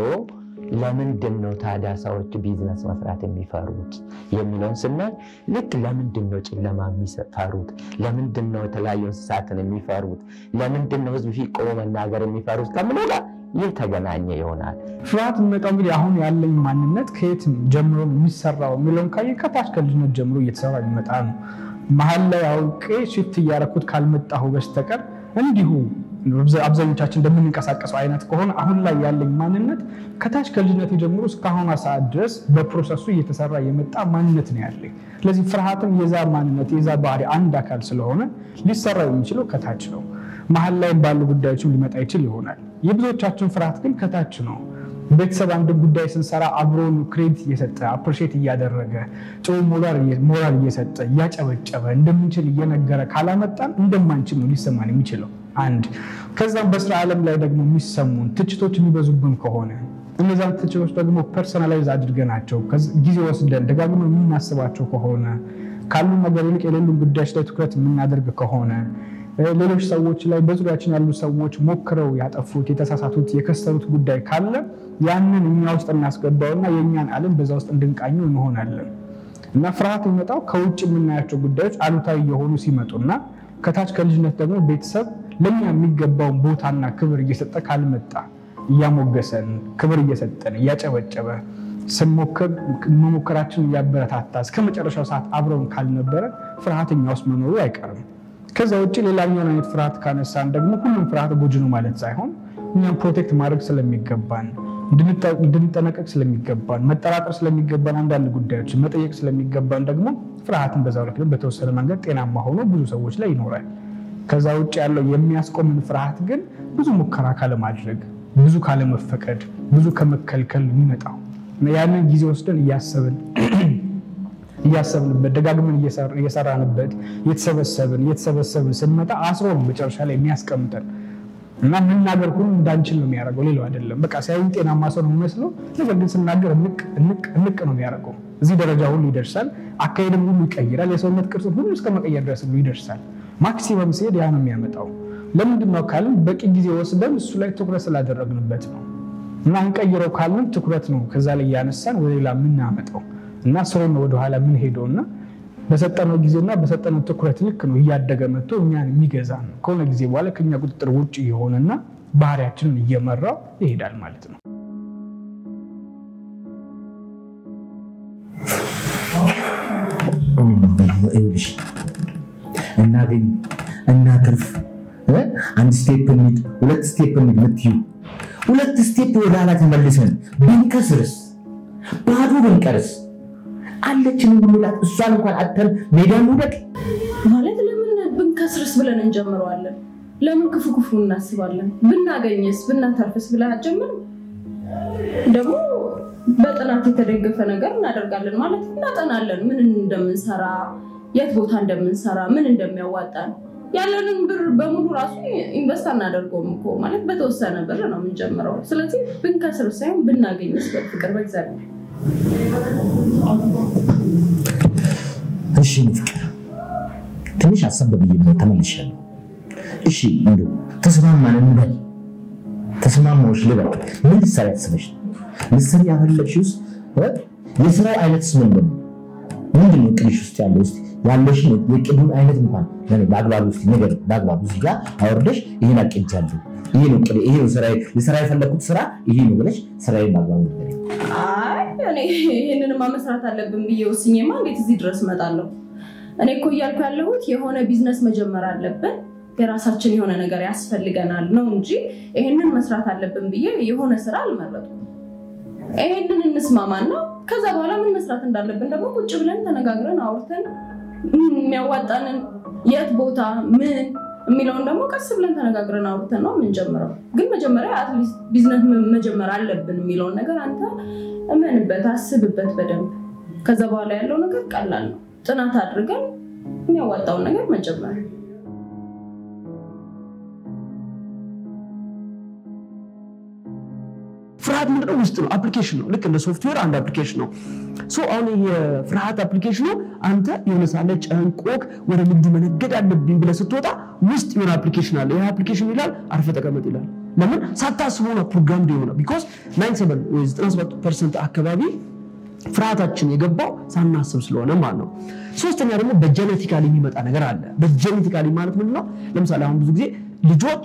ለምንድን ነው ታዲያ ሰዎች ቢዝነስ መስራት የሚፈሩት የሚለውን ስናይ ልክ ለምንድን ነው ጨለማ የሚፈሩት? ለምንድን ነው የተለያዩ እንስሳትን የሚፈሩት? ለምንድን ነው ህዝብ ፊት ቆሞ መናገር የሚፈሩት ከምለው ጋር የተገናኘ ይሆናል። ፍርሃት የሚመጣው እንግዲህ አሁን ያለኝ ማንነት ከየት ጀምሮ ነው የሚሰራው የሚለውን ካየ ከታች ከልጅነት ጀምሮ እየተሰራ የሚመጣ ነው። መሀል ላይ አውቄ ሽፍት እያረኩት ካልመጣሁ በስተቀር እንዲሁ አብዛኞቻችን እንደምንንቀሳቀሰው አይነት ከሆነ አሁን ላይ ያለኝ ማንነት ከታች ከልጅነት ጀምሮ እስካሁኗ ሰዓት ድረስ በፕሮሰሱ እየተሰራ የመጣ ማንነት ነው ያለኝ። ስለዚህ ፍርሃትም የዛ ማንነት የዛ ባህሪ አንድ አካል ስለሆነ ሊሰራ የሚችለው ከታች ነው። መሀል ላይ ባሉ ጉዳዮችም ሊመጣ ይችል ይሆናል። የብዙዎቻችን ፍርሃት ግን ከታች ነው። ቤተሰብ አንድን ጉዳይ ስንሰራ አብሮን ክሬዲት እየሰጠ አፕሪሼት እያደረገ ጥሩ ሞራል እየሰጠ እያጨበጨበ እንደምንችል እየነገረ ካላመጣን እንደማንችል ነው ሊሰማን የሚችለው አንድ። ከዛም በስራ ዓለም ላይ ደግሞ የሚሰሙን ትችቶች የሚበዙብን ከሆነ እነዛን ትችቶች ደግሞ ፐርሰናላይዝ አድርገናቸው ጊዜ ወስደን ደጋግመን የምናስባቸው ከሆነ ካሉ ነገር ይልቅ የሌሉን ጉዳዮች ላይ ትኩረት የምናደርግ ከሆነ ሌሎች ሰዎች ላይ በዙሪያችን ያሉ ሰዎች ሞክረው ያጠፉት የተሳሳቱት የከሰሩት ጉዳይ ካለ ያንን እኛ ውስጥ እናስገባውና የእኛን ዓለም በዛ ውስጥ እንድንቃኘው እንሆናለን እና ፍርሃት የሚመጣው ከውጭ የምናያቸው ጉዳዮች አሉታዊ የሆኑ ሲመጡና ከታች ከልጅነት ደግሞ ቤተሰብ ለእኛ የሚገባውን ቦታና ክብር እየሰጠ ካልመጣ እያሞገሰን ክብር እየሰጠን እያጨበጨበ ስንሞክር መሞከራችን እያበረታታ እስከ መጨረሻው ሰዓት አብረውን ካልነበረ ፍርሃተኛ ውስጥ መኖሩ አይቀርም። ከዛ ውጭ ሌላኛውን አይነት ፍርሃት ካነሳን ደግሞ ሁሉም ፍርሃት ጎጂ ነው ማለት ሳይሆን እኛም ፕሮቴክት ማድረግ ስለሚገባን እንድንጠነቀቅ ስለሚገባን መጠራጠር ስለሚገባን አንዳንድ ጉዳዮች መጠየቅ ስለሚገባን ደግሞ ፍርሃትን በዛው ልክ በተወሰነ መንገድ ጤናማ ሆኖ ብዙ ሰዎች ላይ ይኖራል። ከዛ ውጭ ያለው የሚያስቆምን ፍርሃት ግን ብዙ ሙከራ ካለማድረግ፣ ብዙ ካለመፈቀድ፣ ብዙ ከመከልከል የሚመጣው ያንን ጊዜ ወስደን እያሰብን እያሰብንበት ደጋግመን እየሰራንበት እየተሰበሰብን እየተሰበሰብን ስንመጣ አስሮ ነው መጨረሻ ላይ የሚያስቀምጠን እና መናገር ሁሉ እንዳንችል ነው የሚያደርገው። ሌላው አይደለም። በቃ ሲያዩን ጤናማ ሰው ነው የሚመስለው፣ ነገር ግን ስናገር እንቅ ነው የሚያደርገው። እዚህ ደረጃ ሁሉ ይደርሳል። አካሄድም ሁሉ ይቀይራል። የሰውነት ቅርጽን ሁሉ እስከ መቀየር ድረስ ሁሉ ይደርሳል። ማክሲመም ሲሄድ ያ ነው የሚያመጣው። ለምንድን ነው ካልን በቂ ጊዜ ወስደን እሱ ላይ ትኩረት ስላደረግንበት ነው። እና እንቀይረው ካልን ትኩረት ነው ከዛ ላይ እያነሳን ወደ ሌላ የምናመጣው እና ስሮን ወደኋላ የምንሄደው እና በሰጠነው ጊዜና በሰጠነው ትኩረት ልክ ነው እያደገ መጥቶ እኛን የሚገዛ ነው። ከሆነ ጊዜ በኋላ ከኛ ቁጥጥር ውጭ የሆነና ባህሪያችንን እየመራው ይሄዳል ማለት ነው። ይኸውልሽ እናገኝ እናትርፍ አንድ ስቴፕ እንሂድ ሁለት ስቴፕ እንሂድ የምትይው ሁለት ስቴፕ ወደ ኋላ ተመልሰን ብንከስርስ ባዶ ብንቀርስ አለችን ብንላት እሷን እንኳን አተን ሜዳ እንውደቅ ማለት ለምን ብንከስርስ ብለን እንጀምረዋለን? ለምን ክፉ ክፉ እናስባለን? ብናገኝስ ብናተርፍስ ብለን አትጀምርም? ደግሞ በጥናት የተደገፈ ነገር እናደርጋለን ማለት እናጠናለን፣ ምን እንደምንሰራ፣ የት ቦታ እንደምንሰራ፣ ምን እንደሚያዋጣን ያለንን ብር በሙሉ ራሱ ኢንቨስት አናደርገውም እኮ ማለት በተወሰነ ብር ነው የምንጀምረው። ስለዚህ ብንከስር ሳይሆን ብናገኝስ በፍቅር በእግዚአብሔር እሺ ፍቅር ትንሽ አሰብ ብዬ ነው ተመልሻለሁ። እሺ እንደው ተስማማን እንበል ተስማማዎች ልበል ምን ልትሰሪ ያስበሽ ልትሰሪ ያፈለግሽውስ የስራው አይነትስ ምንድን ነው? ምንድን ነው እቅድሽ ውስጥ ያለው ውስጥ ያለሽን የቅዱን አይነት እንኳን ለኔ በአግባቡ ውስጥ ነገር በአግባቡ እዚህ ጋር አወርደሽ ይሄን አቅጃለሁ፣ ይሄ ነው እቅዴ፣ ይሄ ነው ስራዬ፣ ልሰራ የፈለግኩት ስራ ይሄ ነው ብለሽ ስራዬን በአግባቡ ነገር አይ እኔ ይህንንማ መስራት አለብን ብዬ ወስኜማ እንዴት እዚህ ድረስ እመጣለሁ? እኔ እኮ እያልኩ ያለሁት የሆነ ቢዝነስ መጀመር አለብን፣ የራሳችን የሆነ ነገር ያስፈልገናል ነው እንጂ ይህንን መስራት አለብን ብዬ የሆነ ስራ አልመረጥኩም። ይህንን እንስማማና ከዛ በኋላ ምን መስራት እንዳለብን ደግሞ ቁጭ ብለን ተነጋግረን አውርተን የሚያዋጣንን የት ቦታ ምን የሚለውን ደግሞ ቀስ ብለን ተነጋግረን አውርተን ነው የምንጀምረው። ግን መጀመሪያ አትሊስት ቢዝነስ መጀመር አለብን የሚለውን ነገር አንተ እመንበት፣ አስብበት በደንብ። ከዛ በኋላ ያለው ነገር ቀላል ነው። ጥናት አድርገን የሚያዋጣውን ነገር መጀመር ፍርሃት ምንድነው? ውስጥ ነው፣ አፕሊኬሽን ነው። ልክ እንደ ሶፍትዌር አንድ አፕሊኬሽን ነው። ሶ አሁን የፍርሃት አፕሊኬሽኑ አንተ የሆነ ሳለ ጨንቆክ ወደ ንግዱ መነገድ አለብኝ ብለህ ስትወጣ ውስጥ የሆነ አፕሊኬሽን አለ። ይህ አፕሊኬሽን ይላል አርፈ ተቀመጥ ይላል። ለምን ሳታስበው ነው ፕሮግራም የሆነ ቢኮዝ 97 ወይ 97 ፐርሰንት አካባቢ ፍርሃታችን የገባው ሳናስብ ስለሆነ ማለት ነው። ሶስተኛ ደግሞ በጀኔቲካሊ የሚመጣ ነገር አለ። በጀኔቲካሊ ማለት ምንድን ነው? ለምሳሌ አሁን ብዙ ጊዜ ልጆች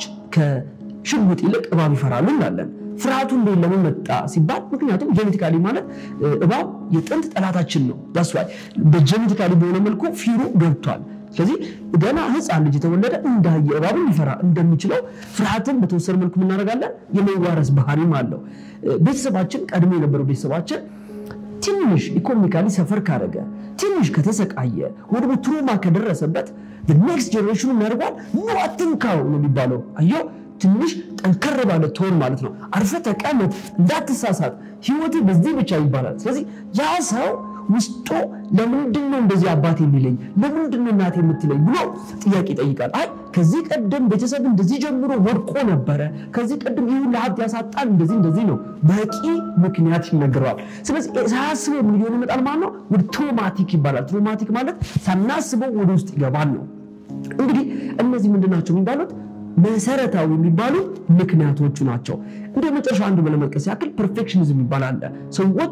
ከሽጉጥ ይልቅ እባብ ይፈራሉ እንላለን። ፍርሃቱ እንዴት ለምን መጣ ሲባል ምክንያቱም ጄኔቲካሊ ማለት እባብ የጥንት ጠላታችን ነው። ዳስ ዋይ በጄኔቲካሊ በሆነ መልኩ ፊሩ ገብቷል። ስለዚህ ገና ህፃን ልጅ የተወለደ እንዳየ እባብን ሊፈራ እንደሚችለው ፍርሃትን በተወሰነ መልኩ እናደርጋለን። የመዋረስ ባህሪም አለው። ቤተሰባችን ቀድሞ የነበረው ቤተሰባችን ትንሽ ኢኮኖሚካሊ ሰፈር ካደረገ ትንሽ ከተሰቃየ ወይ ደግሞ ትሮማ ከደረሰበት ኔክስት ጀኔሬሽኑ ያደርጓል ኑ አትንካው ነው የሚባለው። አየው ትንሽ ጠንከር ባለ ቶን ማለት ነው። አርፈ ተቀመጥ፣ እንዳትሳሳት፣ ህይወት በዚህ ብቻ ይባላል። ስለዚህ ያ ሰው ውስጡ ለምንድን ነው እንደዚህ አባት የሚለኝ ለምንድን ነው እናት የምትለኝ ብሎ ጥያቄ ይጠይቃል። አይ ከዚህ ቀደም ቤተሰብ እንደዚህ ጀምሮ ወድቆ ነበረ፣ ከዚህ ቀደም ይሁን ለሀብት ያሳጣል፣ እንደዚህ እንደዚህ ነው፣ በቂ ምክንያት ይነግረዋል። ስለዚህ ሳያስበው ምን ሊሆን ይመጣል ማለት ነው? ወደ ትሮማቲክ ይባላል። ትሮማቲክ ማለት ሳናስበው ወደ ውስጥ ይገባል ነው። እንግዲህ እነዚህ ምንድን ናቸው የሚባሉት መሰረታዊ የሚባሉ ምክንያቶቹ ናቸው። እንደ መጨረሻ አንዱ ለመጥቀስ ያክል ፐርፌክሽኒዝም ይባላል። ሰዎች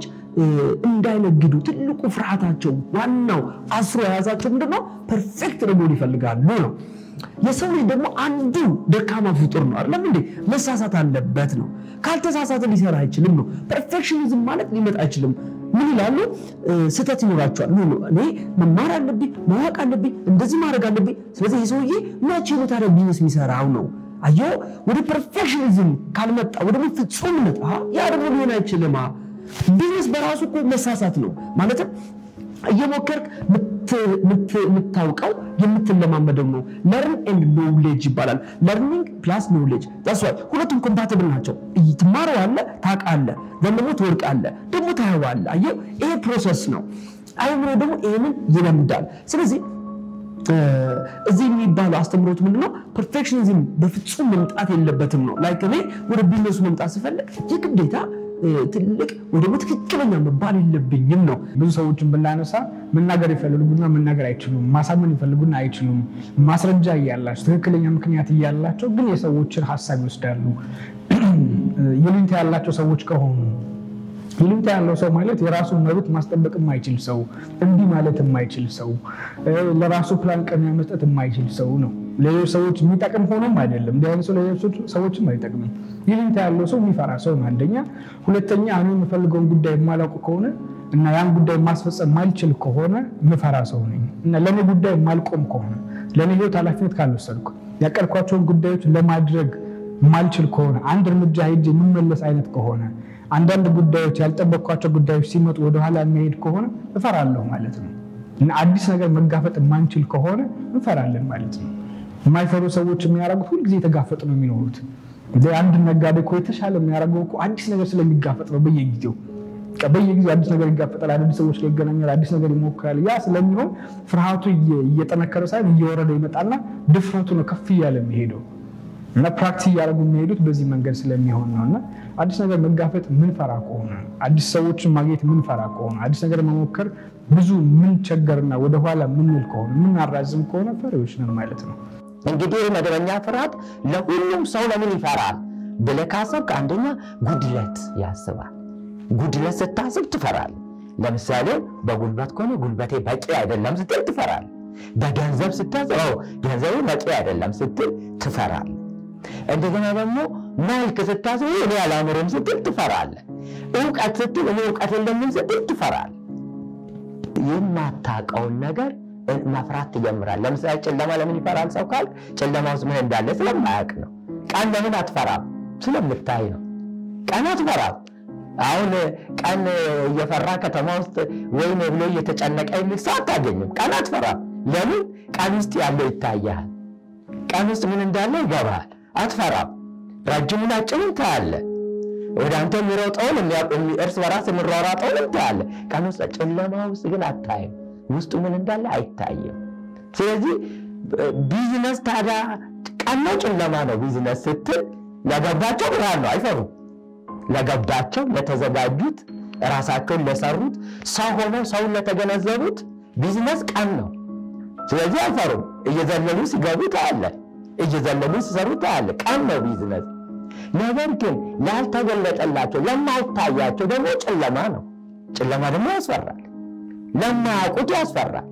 እንዳይነግዱ ትልቁ ፍርሃታቸው ዋናው አስሮ የያዛቸው ምንድነው? ፐርፌክት ለመሆን ይፈልጋሉ ነው። የሰው ልጅ ደግሞ አንዱ ደካማ ፍጡር ነው አይደለም እንዴ? መሳሳት አለበት ነው። ካልተሳሳተ ሊሰራ አይችልም ነው። ፐርፌክሽኒዝም ማለት ሊመጣ አይችልም። ምን ይላሉ? ስህተት ይኖራቸዋል። ኖ እኔ መማር አለብኝ፣ ማወቅ አለብኝ፣ እንደዚህ ማድረግ አለብኝ። ስለዚህ ይህ ሰውዬ መቼ ነው ታዲያ ቢዝነስ የሚሰራው ነው? አየሁ ወደ ፐርፌክሽኒዝም ካልመጣ ወደ ፍጹምነት ያ ደግሞ ሊሆን አይችልም። ቢዝነስ በራሱ እኮ መሳሳት ነው ማለትም እየሞከርክ የምታውቀው የምትለማመደው ነው። ለርን ኤንድ ኖውሌጅ ይባላል። ለርኒንግ ፕላስ ኖውሌጅ ዛስዋይ ሁለቱም ኮምፓትብል ናቸው። ትማረዋለህ፣ ታውቃለህ፣ ዘን ደግሞ ትወድቃለህ፣ ደግሞ ታየዋለህ። አየው ይሄ ፕሮሰስ ነው። አይምሮ ደግሞ ይህንን ይለምዳል። ስለዚህ እዚህ የሚባለው አስተምሮት ምንድነው? ፐርፌክሽኒዝም በፍጹም መምጣት የለበትም ነው። ላይክ እኔ ወደ ቢዝነሱ መምጣት ስፈልግ የግዴታ ትልቅ ወይ ደግሞ ትክክለኛ መባል የለብኝም ነው። ብዙ ሰዎችን ብናነሳ መናገር ይፈልጉና መናገር አይችሉም። ማሳመን ይፈልጉና አይችሉም። ማስረጃ እያላቸው ትክክለኛ ምክንያት እያላቸው ግን የሰዎችን ሀሳብ ይወስዳሉ። ይሉኝታ ያላቸው ሰዎች ከሆኑ ይሉኝታ ያለው ሰው ማለት የራሱን መብት ማስጠበቅ የማይችል ሰው፣ እምቢ ማለት የማይችል ሰው፣ ለራሱ ፕላን ቅድሚያ መስጠት የማይችል ሰው ነው። ሌሎች ሰዎች የሚጠቅም ሆኖም አይደለም። እንዲህ አይነት ሰው ለሌሎች ሰዎችም አይጠቅምም። ይሉኝታ ያለው ሰው የሚፈራ ሰው ነው አንደኛ። ሁለተኛ እኔ የምፈልገውን ጉዳይ የማላውቅ ከሆነ እና ያን ጉዳይ ማስፈጸም ማልችል ከሆነ ምፈራ ሰው ነኝ እና ለእኔ ጉዳይ ማልቆም ከሆነ ለእኔ ህይወት ኃላፊነት ካልወሰድኩ ያቀድኳቸውን ጉዳዮች ለማድረግ ማልችል ከሆነ አንድ እርምጃ ሄጄ የምመለስ አይነት ከሆነ አንዳንድ ጉዳዮች ያልጠበቅኳቸው ጉዳዮች ሲመጡ ወደኋላ የሚሄድ ከሆነ እፈራለሁ ማለት ነው እና አዲስ ነገር መጋፈጥ የማንችል ከሆነ እንፈራለን ማለት ነው። የማይፈሩ ሰዎች የሚያደርጉት ሁልጊዜ የተጋፈጡ ነው የሚኖሩት። አንድ ነጋዴ እኮ የተሻለ የሚያደርገው እኮ አዲስ ነገር ስለሚጋፈጥ ነው። በየጊዜው በየጊዜው አዲስ ነገር ይጋፈጣል፣ አዳዲስ ሰዎች ጋር ይገናኛል፣ አዲስ ነገር ይሞክራል። ያ ስለሚሆን ፍርሃቱ እየጠነከረ ሳይሆን እየወረደ ይመጣና ድፍረቱ ነው ከፍ እያለ የሚሄደው እና ፕራክቲስ እያደረጉ የሚሄዱት በዚህ መንገድ ስለሚሆን ነው። እና አዲስ ነገር መጋፈጥ ምንፈራ ከሆነ አዲስ ሰዎችን ማግኘት ምንፈራ ከሆነ አዲስ ነገር መሞከር ብዙ ምንቸገርና ወደኋላ ምንል ከሆነ ምናራዝም ከሆነ ፈሪዎች ነን ማለት ነው። እንግዲህ መደበኛ ፍርሃት ለሁሉም ሰው ለምን ይፈራል ብለህ ካሰብክ፣ አንደኛ ጉድለት ያስባል። ጉድለት ስታስብ ትፈራል። ለምሳሌ በጉልበት ከሆነ ጉልበቴ በቂ አይደለም ስትል ትፈራል። በገንዘብ ስታስብ ገንዘቡ በቂ አይደለም ስትል ትፈራል። እንደገና ደግሞ መልክ ስታስብ እኔ አላምርም ስትል ትፈራል። እውቀት ስትል እኔ እውቀት የለኝም ስትል ትፈራል። የማታውቀውን ነገር መፍራት ትጀምራል። ለምሳሌ ጨለማ ለምን ይፈራል ሰው ካልክ ጨለማ ውስጥ ምን እንዳለ ስለማያውቅ ነው። ቀን ለምን አትፈራም? ስለምታይ ነው። ቀን አትፈራም። አሁን ቀን እየፈራ ከተማ ውስጥ ወይም ብሎ እየተጨነቀ የሚል ሰው አታገኝም። ቀን አትፈራም። ለምን? ቀን ውስጥ ያለው ይታያል። ቀን ውስጥ ምን እንዳለ ይገባል። አትፈራም። ረጅሙን አጭሩን ታያለህ። ወደ አንተ የሚሮጠውን እርስ በራስ የሚሯሯጠውን ታያለህ። ቀን ውስጥ ጨለማ ውስጥ ግን አታይም። ውስጡ ምን እንዳለ አይታይም። ስለዚህ ቢዝነስ ታዲያ ቀን ነው ጨለማ ነው? ቢዝነስ ስትል ለገባቸው ብርሃን ነው፣ አይፈሩም። ለገባቸው ለተዘጋጁት፣ ራሳቸውን ለሰሩት፣ ሰው ሆነው ሰውን ለተገነዘቡት ቢዝነስ ቀን ነው። ስለዚህ አይፈሩም። እየዘለሉ ሲገቡ ታያለህ፣ እየዘለሉ ሲሰሩ ታያለህ። ቀን ነው ቢዝነስ። ነገር ግን ላልተገለጠላቸው ለማይታያቸው ደግሞ ጨለማ ነው። ጨለማ ደግሞ ያስፈራል፣ ለማያውቁት ያስፈራል።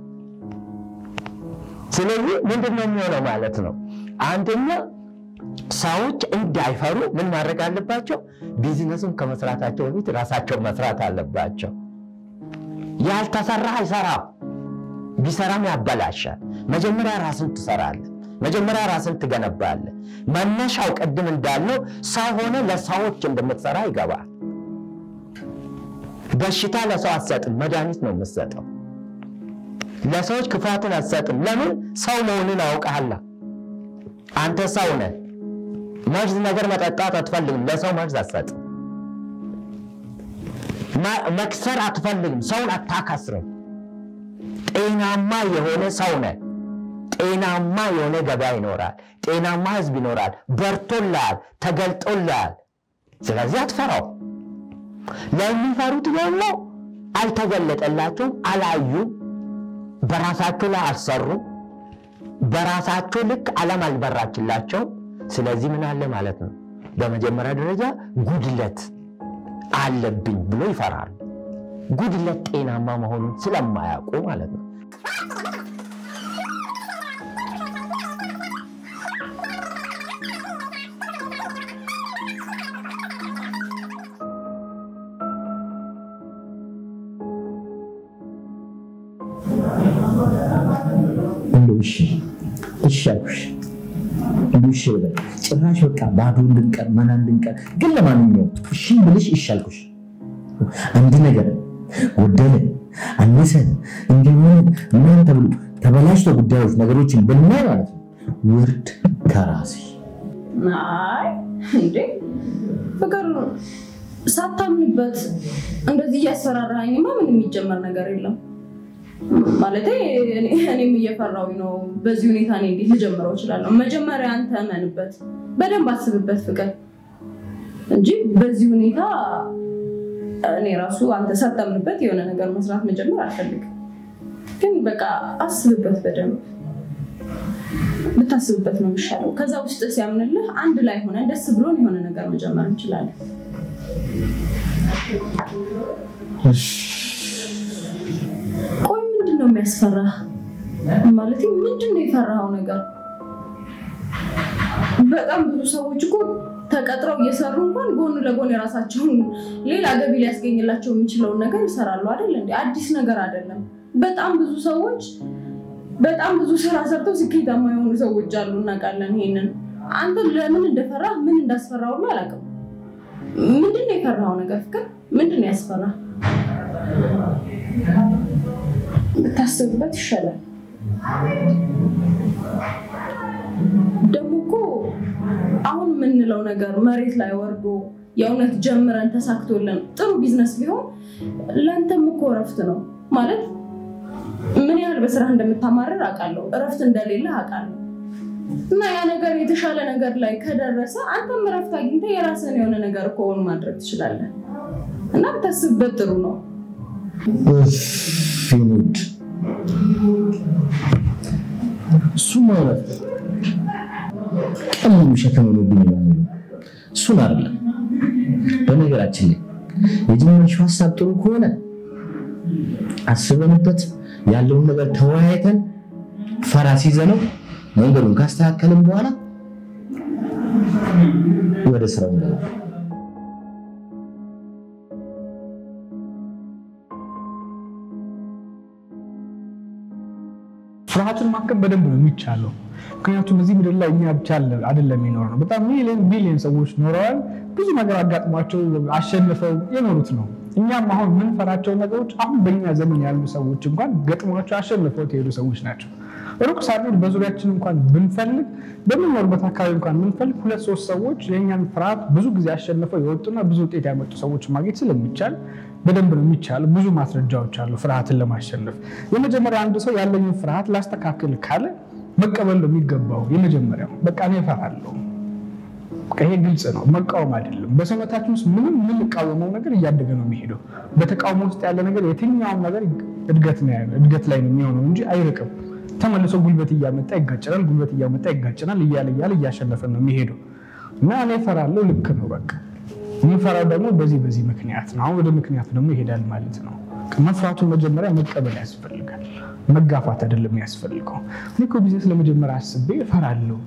ስለዚህ ምንድን ነው የሚሆነው ማለት ነው? አንደኛ ሰዎች እንዳይፈሩ ምን ማድረግ አለባቸው? ቢዝነሱን ከመስራታቸው በፊት ራሳቸው መስራት አለባቸው። ያልተሰራ አይሰራም፣ ቢሰራም ያበላሻል። መጀመሪያ ራስን ትሰራለህ። መጀመሪያ ራስን ትገነባለህ። መነሻው ቅድም እንዳልነው ሰው ሆነ ለሰዎች እንደምትሰራ ይገባል። በሽታ ለሰው አትሰጥም፣ መድኃኒት ነው የምትሰጠው። ለሰዎች ክፋትን አትሰጥም። ለምን? ሰው መሆንን አውቀሃላ። አንተ ሰው ነህ። መርዝ ነገር መጠጣት አትፈልግም፣ ለሰው መርዝ አትሰጥም። መክሰር አትፈልግም፣ ሰውን አታከስርም። ጤናማ የሆነ ሰው ነህ። ጤናማ የሆነ ገበያ ይኖራል። ጤናማ ህዝብ ይኖራል። በርቶልሃል፣ ተገልጦልሃል። ስለዚህ አትፈራው። ለሚፈሩት ደግሞ አልተገለጠላቸውም፣ አላዩም፣ በራሳቸው ላይ አልሰሩም፣ በራሳቸው ልክ ዓለም አልበራችላቸውም። ስለዚህ ምን አለ ማለት ነው? በመጀመሪያ ደረጃ ጉድለት አለብኝ ብሎ ይፈራሉ። ጉድለት ጤናማ መሆኑን ስለማያውቁ ማለት ነው። እንደው እሺ እሺ አልኩሽ እንደው እሺ በቃ ጭራሽ በቃ ባዶ ልንቀር መናን ልንቀር ግን ለማንኛውም እሺ ብልሽ እሺ አልኩሽ አንድ ነገር ጎደለ አነሰ እንዲሆን ምናምን ተብሎ ተበላሽቶ ጉዳዮች ነገሮችን ብናይ ማለት ነው ውርድ ከራሴ አይ እንዴ ፍቅር ሳታምንበት እንደዚህ እያስፈራራኝማ ምን የሚጀመር ነገር የለም። ማለት እኔም እየፈራሁኝ ነው። በዚህ ሁኔታ እኔ እንዴት ልጀምረው እችላለሁ? መጀመሪያ አንተ እመንበት፣ በደንብ አስብበት ፍቅር እንጂ በዚህ ሁኔታ እኔ ራሱ አንተ ሳታምንበት የሆነ ነገር መስራት መጀመር አልፈልግም። ግን በቃ አስብበት በደንብ ብታስብበት ነው የሚሻለው። ከዛ ውስጥ ሲያምንልህ አንድ ላይ ሆነ ደስ ብሎን የሆነ ነገር መጀመር እንችላለን። ቆይ ምንድን ነው የሚያስፈራ? ማለት ምንድን ነው የፈራኸው ነገር? በጣም ብዙ ሰዎች እኮ ተቀጥረው እየሰሩ እንኳን ጎን ለጎን የራሳቸውን ሌላ ገቢ ሊያስገኝላቸው የሚችለውን ነገር ይሰራሉ አይደል እንዴ? አዲስ ነገር አይደለም። በጣም ብዙ ሰዎች በጣም ብዙ ስራ ሰርተው ስኬታማ የሆኑ ሰዎች አሉ፣ እናውቃለን። ይሄንን አንተ ለምን እንደፈራ ምን እንዳስፈራ ሁሉ አላውቅም። ምንድን ነው የፈራኸው ነገር ፍቅር? ምንድን ነው ያስፈራ? ብታስብበት ይሻላል። ደግሞ እኮ አሁን የምንለው ነገር መሬት ላይ ወርዶ የእውነት ጀምረን ተሳክቶልን ጥሩ ቢዝነስ ቢሆን ለአንተም እኮ እረፍት ነው ማለት ምን ያህል በስራ እንደምታማርር አውቃለሁ። እረፍት እንደሌለ አውቃለሁ። እና ያ ነገር የተሻለ ነገር ላይ ከደረሰ አንተም እረፍት አግኝተህ የራስህን የሆነ ነገር እኮ እውን ማድረግ ትችላለህ። እና ብታስብበት ጥሩ ነው። ፊኑድ እሱ ማለት ቀን ሙሉ ሸክም ሆኖብኝ ነው። እሱን አይደለም። በነገራችን ላይ የጀመርሽው ሀሳብ ጥሩ ከሆነ አስበንበት ያለውን ነገር ተወያይተን ፈራ ሲዘነው መንገዱን ካስተካከልን በኋላ ወደ ስራው እንገባለን። ፍርሃትን ማከም በደንብ ነው የሚቻለው። ምክንያቱም እዚህ ምድር ላይ እኛ ብቻ አይደለም የሚኖር ነው። በጣም ሚሊዮን ቢሊዮን ሰዎች ኖረዋል። ብዙ ነገር አጋጥሟቸው አሸንፈው የኖሩት ነው። እኛም አሁን የምንፈራቸው ነገሮች አሁን በእኛ ዘመን ያሉ ሰዎች እንኳን ገጥሟቸው አሸንፈው የሄዱ ሰዎች ናቸው። ሩቅ ሳንሄድ በዙሪያችን እንኳን ብንፈልግ በምንኖርበት አካባቢ እንኳን ብንፈልግ ሁለት ሶስት ሰዎች የእኛን ፍርሃት ብዙ ጊዜ አሸንፈው የወጡና ብዙ ውጤት ያመጡ ሰዎች ማግኘት ስለሚቻል በደንብ ነው የሚቻል። ብዙ ማስረጃዎች አሉ ፍርሃትን ለማሸነፍ። የመጀመሪያ አንድ ሰው ያለኝን ፍርሃት ላስተካክል ካለ መቀበል ነው የሚገባው። የመጀመሪያው በቃ እኔ እፈራለሁ። በቃ ይሄ ግልጽ ነው፣ መቃወም አይደለም። በሰውነታችን ውስጥ ምንም የምንቃወመው ነገር እያደገ ነው የሚሄደው። በተቃውሞ ውስጥ ያለ ነገር የትኛውም ነገር እድገት ነው ያለ እድገት ላይ ነው የሚሆነው እንጂ አይርቅም። ተመልሶ ጉልበት እያመጣ ይጋጨናል፣ ጉልበት እያመጣ ይጋጨናል። እያለ እያለ እያሸነፈ ነው የሚሄደው እና እኔ እፈራለሁ። ልክ ነው በቃ የምፈራው ደግሞ በዚህ በዚህ ምክንያት ነው። አሁን ወደ ምክንያቱ ደግሞ ይሄዳል ማለት ነው። መፍራቱን መጀመሪያ መቀበል ያስፈልጋል። መጋፋት አይደለም ያስፈልገው። እኔ እኮ ቢዝነስ ለመጀመሪያ አስቤ እፈራለሁ።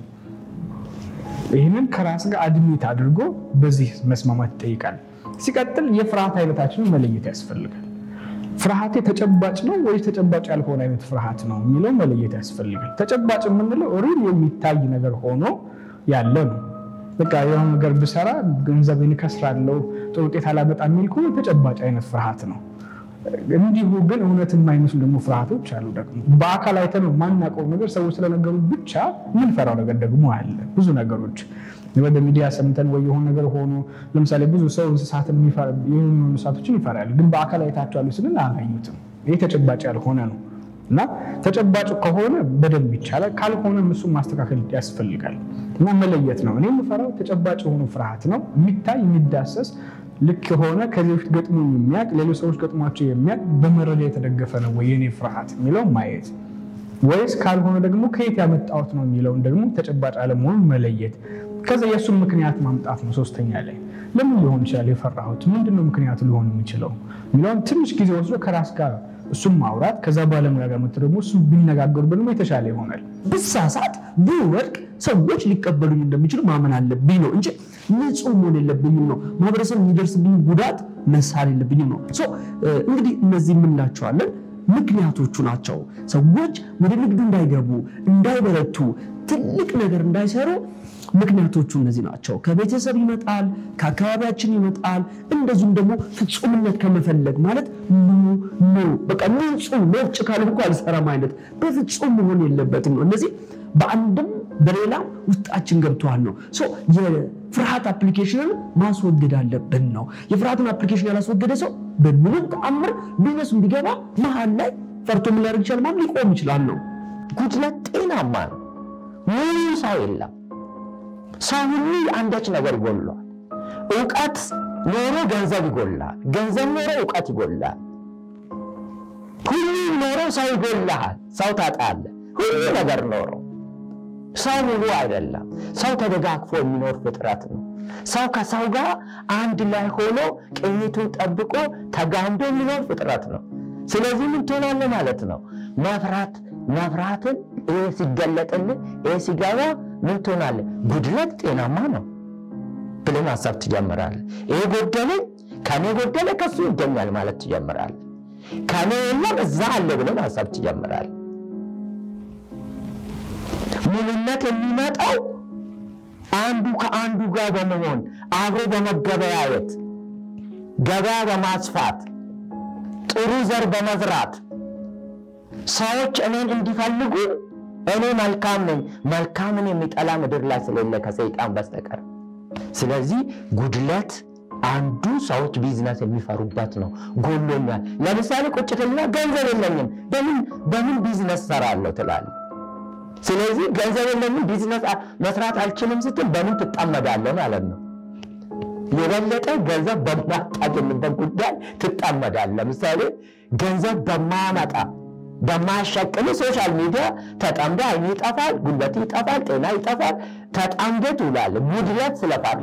ይህንን ከራስ ጋር አድሚት አድርጎ በዚህ መስማማት ይጠይቃል። ሲቀጥል የፍርሃት አይነታችንን መለየት ያስፈልጋል። ፍርሃቴ ተጨባጭ ነው ወይስ ተጨባጭ ያልሆነ አይነት ፍርሃት ነው የሚለው መለየት ያስፈልጋል። ተጨባጭ የምንለው ሪል የሚታይ ነገር ሆኖ ያለ ነው። በቃ የሆነ ነገር ብሰራ ገንዘቤን እከስራለሁ፣ ጥሩ ውጤት አላመጣም የሚል ከሆነ ተጨባጭ አይነት ፍርሃት ነው። እንዲሁ ግን እውነት የማይመስሉ ደግሞ ፍርሃቶች አሉ። ደግሞ በአካል አይተን ነው የማናውቀው ነገር ሰዎች ስለነገሩ ብቻ የምንፈራው ነገር ደግሞ አለ። ብዙ ነገሮች ወደ ሚዲያ ሰምተን ወይ የሆነ ነገር ሆኖ ለምሳሌ ብዙ ሰው እንስሳትን የሆኑ እንስሳቶችን ይፈራል፣ ግን በአካል አይታቸዋሉ ስንል አላዩትም። ይህ ተጨባጭ ያልሆነ ነው እና ተጨባጭ ከሆነ በደንብ ይቻላል፣ ካልሆነም እሱን ማስተካከል ያስፈልጋል እና መለየት ነው። እኔ የምፈራው ተጨባጭ የሆኑ ፍርሃት ነው የሚታይ የሚዳሰስ ልክ የሆነ ከዚህ በፊት ገጥሞ የሚያውቅ ሌሎች ሰዎች ገጥሟቸው የሚያውቅ በመረጃ የተደገፈ ነው ወይ የኔ ፍርሃት የሚለው ማየት ወይስ ካልሆነ ደግሞ ከየት ያመጣሁት ነው የሚለውን ደግሞ ተጨባጭ አለመሆኑን መለየት ከዛ የእሱን ምክንያት ማምጣት ነው። ሶስተኛ ላይ ለምን ሊሆን ይችላል የፈራሁት ምንድነው ምክንያቱ ሊሆን የሚችለው የሚለውን ትንሽ ጊዜ ወስዶ ከራስ ጋር እሱም ማውራት ከዛ ባለሙያ ጋር መጥቶ ደግሞ እሱ ቢነጋገሩ ደግሞ የተሻለ ይሆናል። ብሳሳት ብወድቅ ሰዎች ሊቀበሉኝ እንደሚችሉ ማመን አለብኝ ነው እንጂ ንጹህ መሆን የለብኝም ነው። ማህበረሰብ የሚደርስብኝ ጉዳት መሳል የለብኝም ነው። እንግዲህ እነዚህ የምንላቸዋለን ምክንያቶቹ ናቸው። ሰዎች ወደ ንግዱ እንዳይገቡ፣ እንዳይበረቱ፣ ትልቅ ነገር እንዳይሰሩ ምክንያቶቹ እነዚህ ናቸው። ከቤተሰብ ይመጣል፣ ከአካባቢያችን ይመጣል። እንደዚሁም ደግሞ ፍጹምነት ከመፈለግ ማለት ኑ ኑ በቃ ንጹህ ነጭ ካለ እኮ አልሰራም አይነት በፍጹም መሆን የለበትም ነው። እነዚህ በአንድም በሌላም ውስጣችን ገብተዋል ነው። የፍርሃት አፕሊኬሽንን ማስወገድ አለብን ነው። የፍርሃትን አፕሊኬሽን ያላስወገደ ሰው በምንም ተአምር ቢዝነሱ ቢገባ መሀል ላይ ፈርቶ ምን ሊያደርግ ይችላል? ማለት ሊቆም ይችላል ነው። ጉድለት ጤናማ ነው። ሙሉ ሰው የለም። ሰው ሁሉ አንዳች ነገር ይጎሏል። እውቀት ኖሮ ገንዘብ ይጎላል። ገንዘብ ኖሮ እውቀት ይጎላል። ሁሉ ኖሮ ሰው ይጎላል። ሰው ታጣለህ። ሁሉ ነገር ኖሮ ሰው ሙሉ አይደለም። ሰው ተደጋግፎ የሚኖር ፍጥረት ነው። ሰው ከሰው ጋር አንድ ላይ ሆኖ ቅኝቱን ጠብቆ ተጋምዶ የሚኖር ፍጥረት ነው። ስለዚህ ምን ትሆናለህ ማለት ነው? መፍራት መፍራትን ይህ ሲገለጥልህ ይህ ሲገባ ምን ትሆናለህ? ጉድለት ጤናማ ነው ብለህ ማሰብ ትጀምራለህ። ይሄ ጎደለኝ፣ ከኔ ጎደለ ከሱ ይገኛል ማለት ትጀምራለህ። ከኔ የለም እዛ አለ ብለህ ማሰብ ትጀምራለህ። ሙሉነት የሚመጣው አንዱ ከአንዱ ጋር በመሆን አብሮ በመገበያየት ገበያ በማስፋት ጥሩ ዘር በመዝራት ሰዎች እኔን እንዲፈልጉ እኔ መልካም ነኝ፣ መልካምን የሚጠላ ምድር ላይ ስለሌለ ከሰይጣን በስተቀር። ስለዚህ ጉድለት አንዱ ሰዎች ቢዝነስ የሚፈሩበት ነው። ጎሎኛል። ለምሳሌ ቁጭትና ገንዘብ የለኝም በምን ቢዝነስ ሰራለሁ ትላለህ። ስለዚህ ገንዘብ የለኝም ቢዝነስ መስራት አልችልም ስትል በምን ትጠመዳለህ ማለት ነው። የበለጠ ገንዘብ በማታገኝበት ጉዳይ ትጠመዳለህ። ለምሳሌ ገንዘብ በማያመጣ በማያሸቅል ሶሻል ሚዲያ ተጠምደ አይን ይጠፋል፣ ጉልበት ይጠፋል፣ ጤና ይጠፋል። ተጠምደ ትውላለህ። ጉድለት ስለፈራ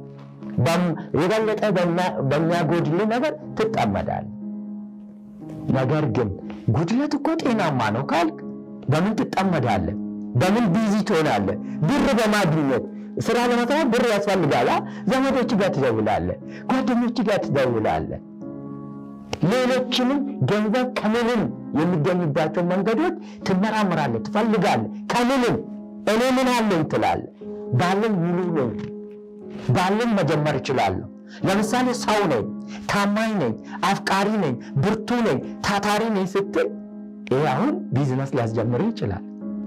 የበለጠ በሚያጎድል ነገር ትጠመዳለህ። ነገር ግን ጉድለት እኮ ጤናማ ነው ካልክ በምን ትጠመዳለህ? በምን ቢዚ ትሆናለህ? ብር በማግኘት ስራ ለመስራት ብር ያስፈልጋል። ዘመዶች ጋር ትደውላለህ፣ ጓደኞች ጋር ትደውላለህ። ሌሎችንም ገንዘብ ከምንም የሚገኝባቸው መንገዶች ትመራምራለህ፣ ትፈልጋለህ። ከምንም እኔ ምን አለኝ ትላለህ። ባለን ሙሉ ነኝ፣ ባለን መጀመር እችላለሁ። ለምሳሌ ሰው ነኝ፣ ታማኝ ነኝ፣ አፍቃሪ ነኝ፣ ብርቱ ነኝ፣ ታታሪ ነኝ ስትል ይህ አሁን ቢዝነስ ሊያስጀምር ይችላል።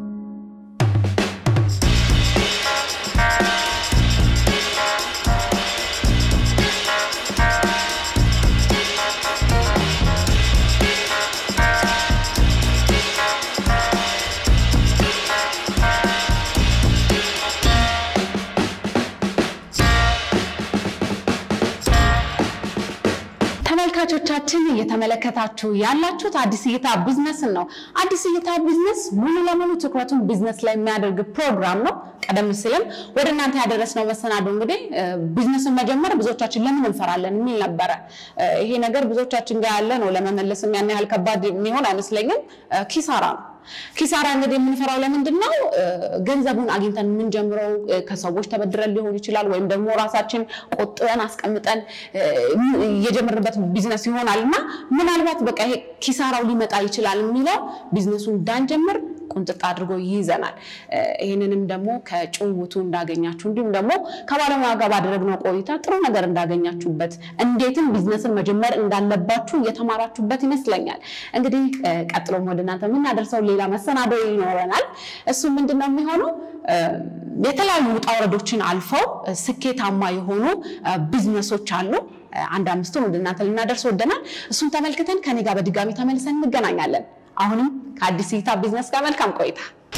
ተመልካቾቻችን እየተመለከታችሁ ያላችሁት አዲስ እይታ ቢዝነስን ነው። አዲስ እይታ ቢዝነስ ሙሉ ለሙሉ ትኩረቱን ቢዝነስ ላይ የሚያደርግ ፕሮግራም ነው። ቀደም ሲልም ወደ እናንተ ያደረስነው መሰናዶ እንግዲህ ቢዝነስን መጀመር ብዙዎቻችን ለምን እንፈራለን የሚል ነበረ። ይሄ ነገር ብዙዎቻችን ጋር ያለ ነው። ለመመለስም ያን ያህል ከባድ የሚሆን አይመስለኝም። ኪሳራ ነው። ኪሳራ እንግዲህ የምንፈራው ለምንድን ነው? ገንዘቡን አግኝተን የምንጀምረው ከሰዎች ተበድረን ሊሆን ይችላል፣ ወይም ደግሞ ራሳችን ቆጥበን አስቀምጠን የጀመርንበት ቢዝነስ ይሆናል እና ምናልባት በቃ ይሄ ኪሳራው ሊመጣ ይችላል የሚለው ቢዝነሱን እንዳንጀምር ቁንጥጥ አድርጎ ይይዘናል። ይህንንም ደግሞ ከጭውውቱ እንዳገኛችሁ እንዲሁም ደግሞ ከባለሙያ ጋር ባደረግነው ቆይታ ጥሩ ነገር እንዳገኛችሁበት እንዴትም ቢዝነስን መጀመር እንዳለባችሁ እየተማራችሁበት ይመስለኛል። እንግዲህ ቀጥሎም ወደ እናንተ የምናደርሰው ሌላ መሰናዶ ይኖረናል። እሱ ምንድን ነው የሚሆነው? የተለያዩ ውጣ ውረዶችን አልፈው ስኬታማ የሆኑ ቢዝነሶች አሉ። አንድ አምስቱን ወደ እናንተ ልናደርስ ወደናል። እሱን ተመልክተን ከኔ ጋር በድጋሚ ተመልሰን እንገናኛለን። አሁንም ከአዲስ እይታ ቢዝነስ ጋር መልካም ቆይታ።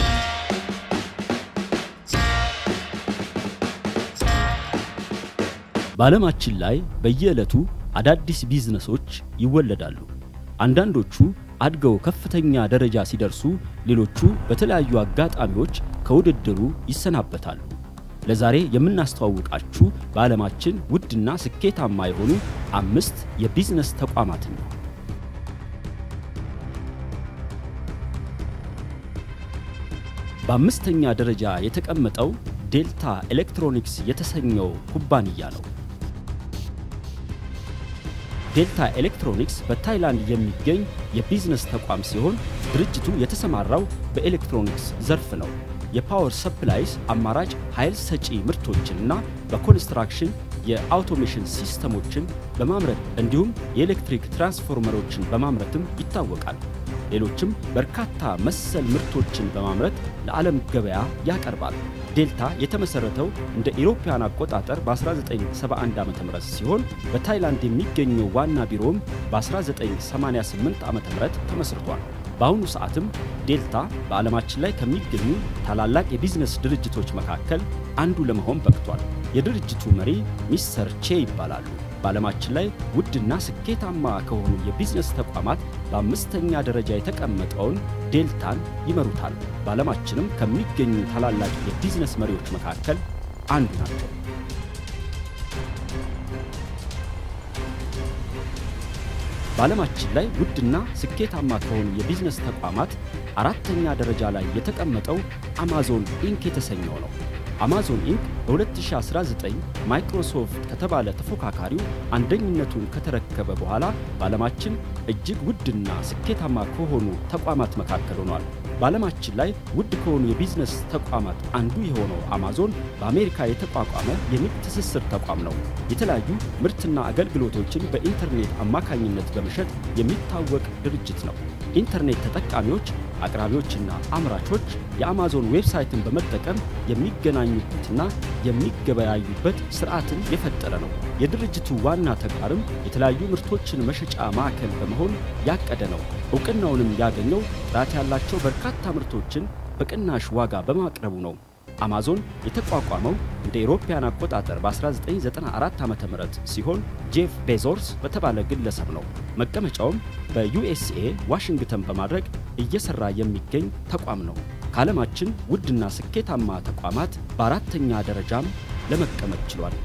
በዓለማችን ላይ በየዕለቱ አዳዲስ ቢዝነሶች ይወለዳሉ። አንዳንዶቹ አድገው ከፍተኛ ደረጃ ሲደርሱ፣ ሌሎቹ በተለያዩ አጋጣሚዎች ከውድድሩ ይሰናበታሉ። ለዛሬ የምናስተዋውቃችሁ በዓለማችን ውድና ስኬታማ የሆኑ አምስት የቢዝነስ ተቋማትን ነው። በአምስተኛ ደረጃ የተቀመጠው ዴልታ ኤሌክትሮኒክስ የተሰኘው ኩባንያ ነው። ዴልታ ኤሌክትሮኒክስ በታይላንድ የሚገኝ የቢዝነስ ተቋም ሲሆን ድርጅቱ የተሰማራው በኤሌክትሮኒክስ ዘርፍ ነው። የፓወር ሰፕላይስ አማራጭ ኃይል ሰጪ ምርቶችንና በኮንስትራክሽን የአውቶሜሽን ሲስተሞችን በማምረት እንዲሁም የኤሌክትሪክ ትራንስፎርመሮችን በማምረትም ይታወቃል። ሌሎችም በርካታ መሰል ምርቶችን በማምረት ለዓለም ገበያ ያቀርባል። ዴልታ የተመሰረተው እንደ ኢሮፓያን አቆጣጠር በ1971 ዓ ም ሲሆን በታይላንድ የሚገኘው ዋና ቢሮም በ1988 ዓ ም ተመስርቷል። በአሁኑ ሰዓትም ዴልታ በዓለማችን ላይ ከሚገኙ ታላላቅ የቢዝነስ ድርጅቶች መካከል አንዱ ለመሆን በቅቷል። የድርጅቱ መሪ ሚስተር ቼ ይባላሉ። በዓለማችን ላይ ውድና ስኬታማ ከሆኑ የቢዝነስ ተቋማት በአምስተኛ ደረጃ የተቀመጠውን ዴልታን ይመሩታል። በዓለማችንም ከሚገኙ ታላላቅ የቢዝነስ መሪዎች መካከል አንዱ ናቸው። በዓለማችን ላይ ውድና ስኬታማ ከሆኑ የቢዝነስ ተቋማት አራተኛ ደረጃ ላይ የተቀመጠው አማዞን ኢንክ የተሰኘው ነው። አማዞን ኢንክ በ2019 ማይክሮሶፍት ከተባለ ተፎካካሪው አንደኝነቱን ከተረከበ በኋላ በዓለማችን እጅግ ውድና ስኬታማ ከሆኑ ተቋማት መካከል ሆኗል። በዓለማችን ላይ ውድ ከሆኑ የቢዝነስ ተቋማት አንዱ የሆነው አማዞን በአሜሪካ የተቋቋመ የንግድ ትስስር ተቋም ነው። የተለያዩ ምርትና አገልግሎቶችን በኢንተርኔት አማካኝነት በመሸጥ የሚታወቅ ድርጅት ነው። ኢንተርኔት ተጠቃሚዎች፣ አቅራቢዎችና አምራቾች የአማዞን ዌብሳይትን በመጠቀም የሚገናኙበትና የሚገበያዩበት ስርዓትን የፈጠረ ነው። የድርጅቱ ዋና ተግባርም የተለያዩ ምርቶችን መሸጫ ማዕከል በመሆን ያቀደ ነው። እውቅናውንም ያገኘው ጥራት ያላቸው በርካታ ምርቶችን በቅናሽ ዋጋ በማቅረቡ ነው። አማዞን የተቋቋመው እንደ ኢሮፓያን አቆጣጠር በ1994 ዓ ም ሲሆን ጄፍ ቤዞርስ በተባለ ግለሰብ ነው። መቀመጫውም በዩኤስኤ ዋሽንግተን በማድረግ እየሰራ የሚገኝ ተቋም ነው። ከዓለማችን ውድና ስኬታማ ተቋማት በአራተኛ ደረጃም ለመቀመጥ ችሏል።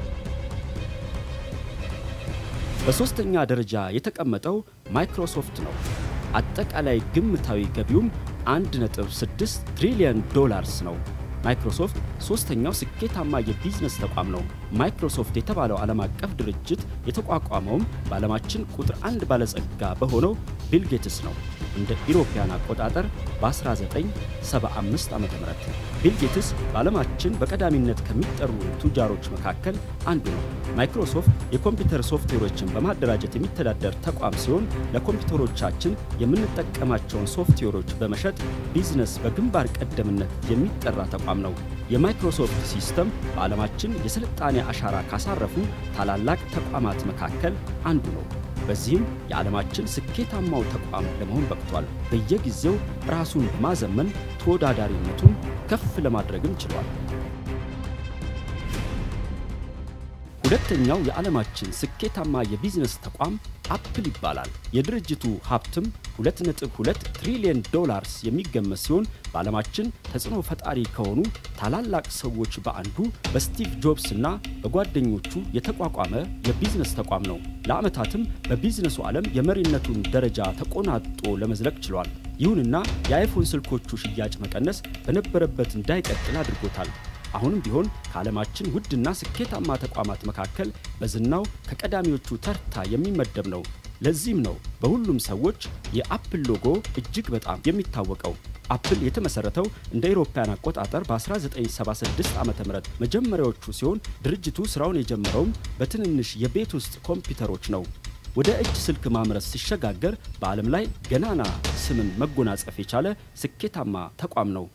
በሦስተኛ ደረጃ የተቀመጠው ማይክሮሶፍት ነው። አጠቃላይ ግምታዊ ገቢውም 1.6 ትሪሊዮን ዶላርስ ነው። ማይክሮሶፍት ሶስተኛው ስኬታማ የቢዝነስ ተቋም ነው። ማይክሮሶፍት የተባለው ዓለም አቀፍ ድርጅት የተቋቋመውም በዓለማችን ቁጥር አንድ ባለጸጋ በሆነው ቢል ጌትስ ነው። እንደ ኢሮፓያን አቆጣጠር በ1975 ዓ ም ቢል ጌትስ በዓለማችን በቀዳሚነት ከሚጠሩ ቱጃሮች መካከል አንዱ ነው። ማይክሮሶፍት የኮምፒውተር ሶፍትዌሮችን በማደራጀት የሚተዳደር ተቋም ሲሆን ለኮምፒውተሮቻችን የምንጠቀማቸውን ሶፍትዌሮች በመሸጥ ቢዝነስ በግንባር ቀደምነት የሚጠራ ተቋም ነው። የማይክሮሶፍት ሲስተም በዓለማችን የስልጣኔ አሻራ ካሳረፉ ታላላቅ ተቋማት መካከል አንዱ ነው። በዚህም የዓለማችን ስኬታማው ተቋም ለመሆን በቅቷል። በየጊዜው ራሱን በማዘመን ተወዳዳሪነቱን ከፍ ለማድረግም ችሏል። ሁለተኛው የዓለማችን ስኬታማ የቢዝነስ ተቋም አፕል ይባላል። የድርጅቱ ሀብትም 2.2 ትሪሊየን ዶላርስ የሚገመት ሲሆን በዓለማችን ተጽዕኖ ፈጣሪ ከሆኑ ታላላቅ ሰዎች በአንዱ በስቲቭ ጆብስ እና በጓደኞቹ የተቋቋመ የቢዝነስ ተቋም ነው። ለዓመታትም በቢዝነሱ ዓለም የመሪነቱን ደረጃ ተቆናጦ ለመዝለቅ ችሏል። ይሁንና የአይፎን ስልኮቹ ሽያጭ መቀነስ በነበረበት እንዳይቀጥል አድርጎታል። አሁንም ቢሆን ከዓለማችን ውድና ስኬታማ ተቋማት መካከል በዝናው ከቀዳሚዎቹ ተርታ የሚመደብ ነው። ለዚህም ነው በሁሉም ሰዎች የአፕል ሎጎ እጅግ በጣም የሚታወቀው። አፕል የተመሰረተው እንደ አውሮፓውያን አቆጣጠር በ1976 ዓ ም መጀመሪያዎቹ ሲሆን ድርጅቱ ስራውን የጀመረውም በትንንሽ የቤት ውስጥ ኮምፒውተሮች ነው። ወደ እጅ ስልክ ማምረት ሲሸጋገር በዓለም ላይ ገናና ስምን መጎናጸፍ የቻለ ስኬታማ ተቋም ነው።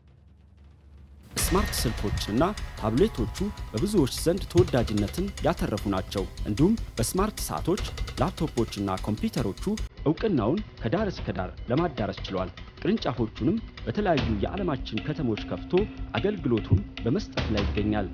ስማርት ስልኮችና ታብሌቶቹ በብዙዎች ዘንድ ተወዳጅነትን ያተረፉ ናቸው። እንዲሁም በስማርት ሰዓቶች፣ ላፕቶፖችና ኮምፒውተሮቹ እውቅናውን ከዳር እስከ ዳር ለማዳረስ ችሏል። ቅርንጫፎቹንም በተለያዩ የዓለማችን ከተሞች ከፍቶ አገልግሎቱን በመስጠት ላይ ይገኛል።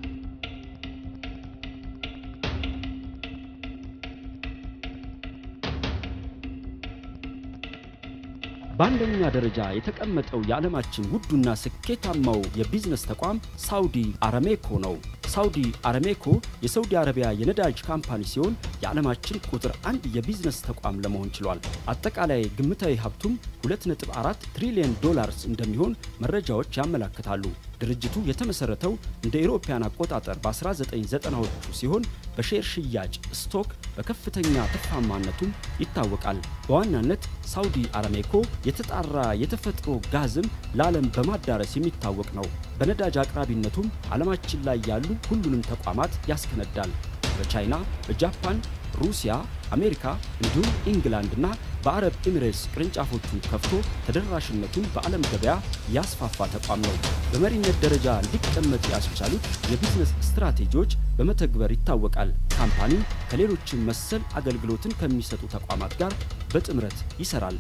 በአንደኛ ደረጃ የተቀመጠው የዓለማችን ውዱና ስኬታማው የቢዝነስ ተቋም ሳውዲ አረሜኮ ነው። ሳውዲ አረሜኮ የሳውዲ አረቢያ የነዳጅ ካምፓኒ ሲሆን የዓለማችን ቁጥር አንድ የቢዝነስ ተቋም ለመሆን ችሏል። አጠቃላይ ግምታዊ ሀብቱም 2.4 ትሪሊዮን ዶላርስ እንደሚሆን መረጃዎች ያመላክታሉ። ድርጅቱ የተመሰረተው እንደ አውሮፓውያን አቆጣጠር በ1990ዎቹ ሲሆን በሼር ሽያጭ ስቶክ በከፍተኛ ትርፋማነቱም ይታወቃል። በዋናነት ሳውዲ አረሜኮ የተጣራ የተፈጥሮ ጋዝም ለዓለም በማዳረስ የሚታወቅ ነው። በነዳጅ አቅራቢነቱም ዓለማችን ላይ ያሉ ሁሉንም ተቋማት ያስከነዳል። በቻይና፣ በጃፓን፣ ሩሲያ፣ አሜሪካ እንዲሁም ኢንግላንድና በአረብ ኤሚሬትስ ቅርንጫፎቹን ከፍቶ ተደራሽነቱን በዓለም ገበያ ያስፋፋ ተቋም ነው። በመሪነት ደረጃ እንዲቀመጥ ያስቻሉት የቢዝነስ ስትራቴጂዎች በመተግበር ይታወቃል። ካምፓኒው ከሌሎችም መሰል አገልግሎትን ከሚሰጡ ተቋማት ጋር በጥምረት ይሰራል።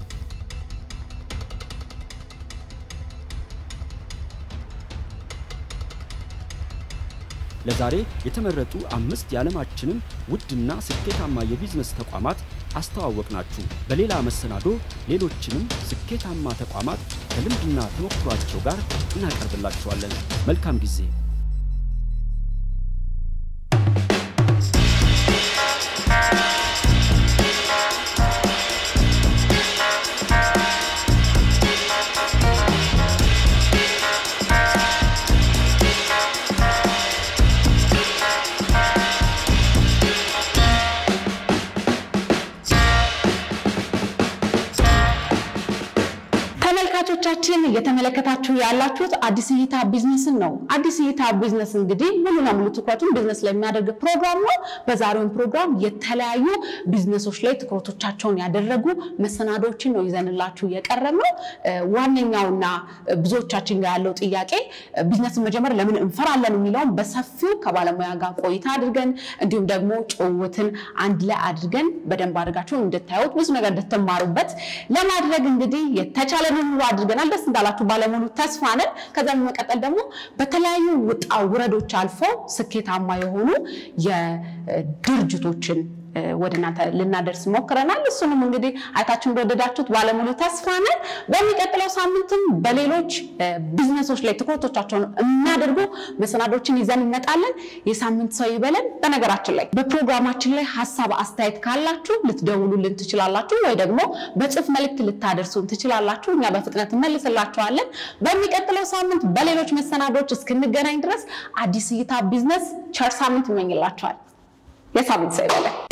ለዛሬ የተመረጡ አምስት የዓለማችንን ውድና ስኬታማ የቢዝነስ ተቋማት አስተዋወቅናችሁ። በሌላ መሰናዶ ሌሎችንም ስኬታማ ተቋማት ከልምድና ተሞክሯቸው ጋር እናቀርብላችኋለን። መልካም ጊዜ። ተመልካቾቻችን እየተመለከታችሁ ያላችሁት አዲስ እይታ ቢዝነስን ነው። አዲስ እይታ ቢዝነስ እንግዲህ ሙሉ ለሙሉ ትኩረቱን ቢዝነስ ላይ የሚያደርግ ፕሮግራም ነው። በዛሬውን ፕሮግራም የተለያዩ ቢዝነሶች ላይ ትኩረቶቻቸውን ያደረጉ መሰናዶችን ነው ይዘንላችሁ የቀረብ ነው። ዋነኛውና ብዙዎቻችን ጋር ያለው ጥያቄ ቢዝነስን መጀመር ለምን እንፈራለን የሚለውን በሰፊው ከባለሙያ ጋር ቆይታ አድርገን እንዲሁም ደግሞ ጭውውትን አንድ ላይ አድርገን በደንብ አድርጋችሁ እንድታዩት ብዙ ነገር እንድትማሩበት ለማድረግ እንግዲህ የተቻለ ሁሉ አድርገናል። ደስ እንዳላችሁ ባለሙሉ ተስፋ ነን። ከዛ በመቀጠል ደግሞ በተለያዩ ውጣ ውረዶች አልፈው ስኬታማ የሆኑ የድርጅቶችን ወደ እናንተ ልናደርስ ሞክረናል። እሱንም እንግዲህ አይታችሁ እንደወደዳችሁት ባለሙሉ ተስፋ ነን። በሚቀጥለው ሳምንትም በሌሎች ቢዝነሶች ላይ ትኩረቶቻቸውን የሚያደርጉ መሰናዶችን ይዘን እንመጣለን። የሳምንት ሰው ይበለን። በነገራችን ላይ በፕሮግራማችን ላይ ሀሳብ አስተያየት ካላችሁ ልትደውሉልን ትችላላችሁ፣ ወይ ደግሞ በጽሁፍ መልእክት ልታደርሱን ትችላላችሁ። እኛ በፍጥነት እንመልስላችኋለን። በሚቀጥለው ሳምንት በሌሎች መሰናዶች እስክንገናኝ ድረስ አዲስ እይታ ቢዝነስ ቸር ሳምንት ይመኝላችኋል። የሳምንት ሰው ይበለን።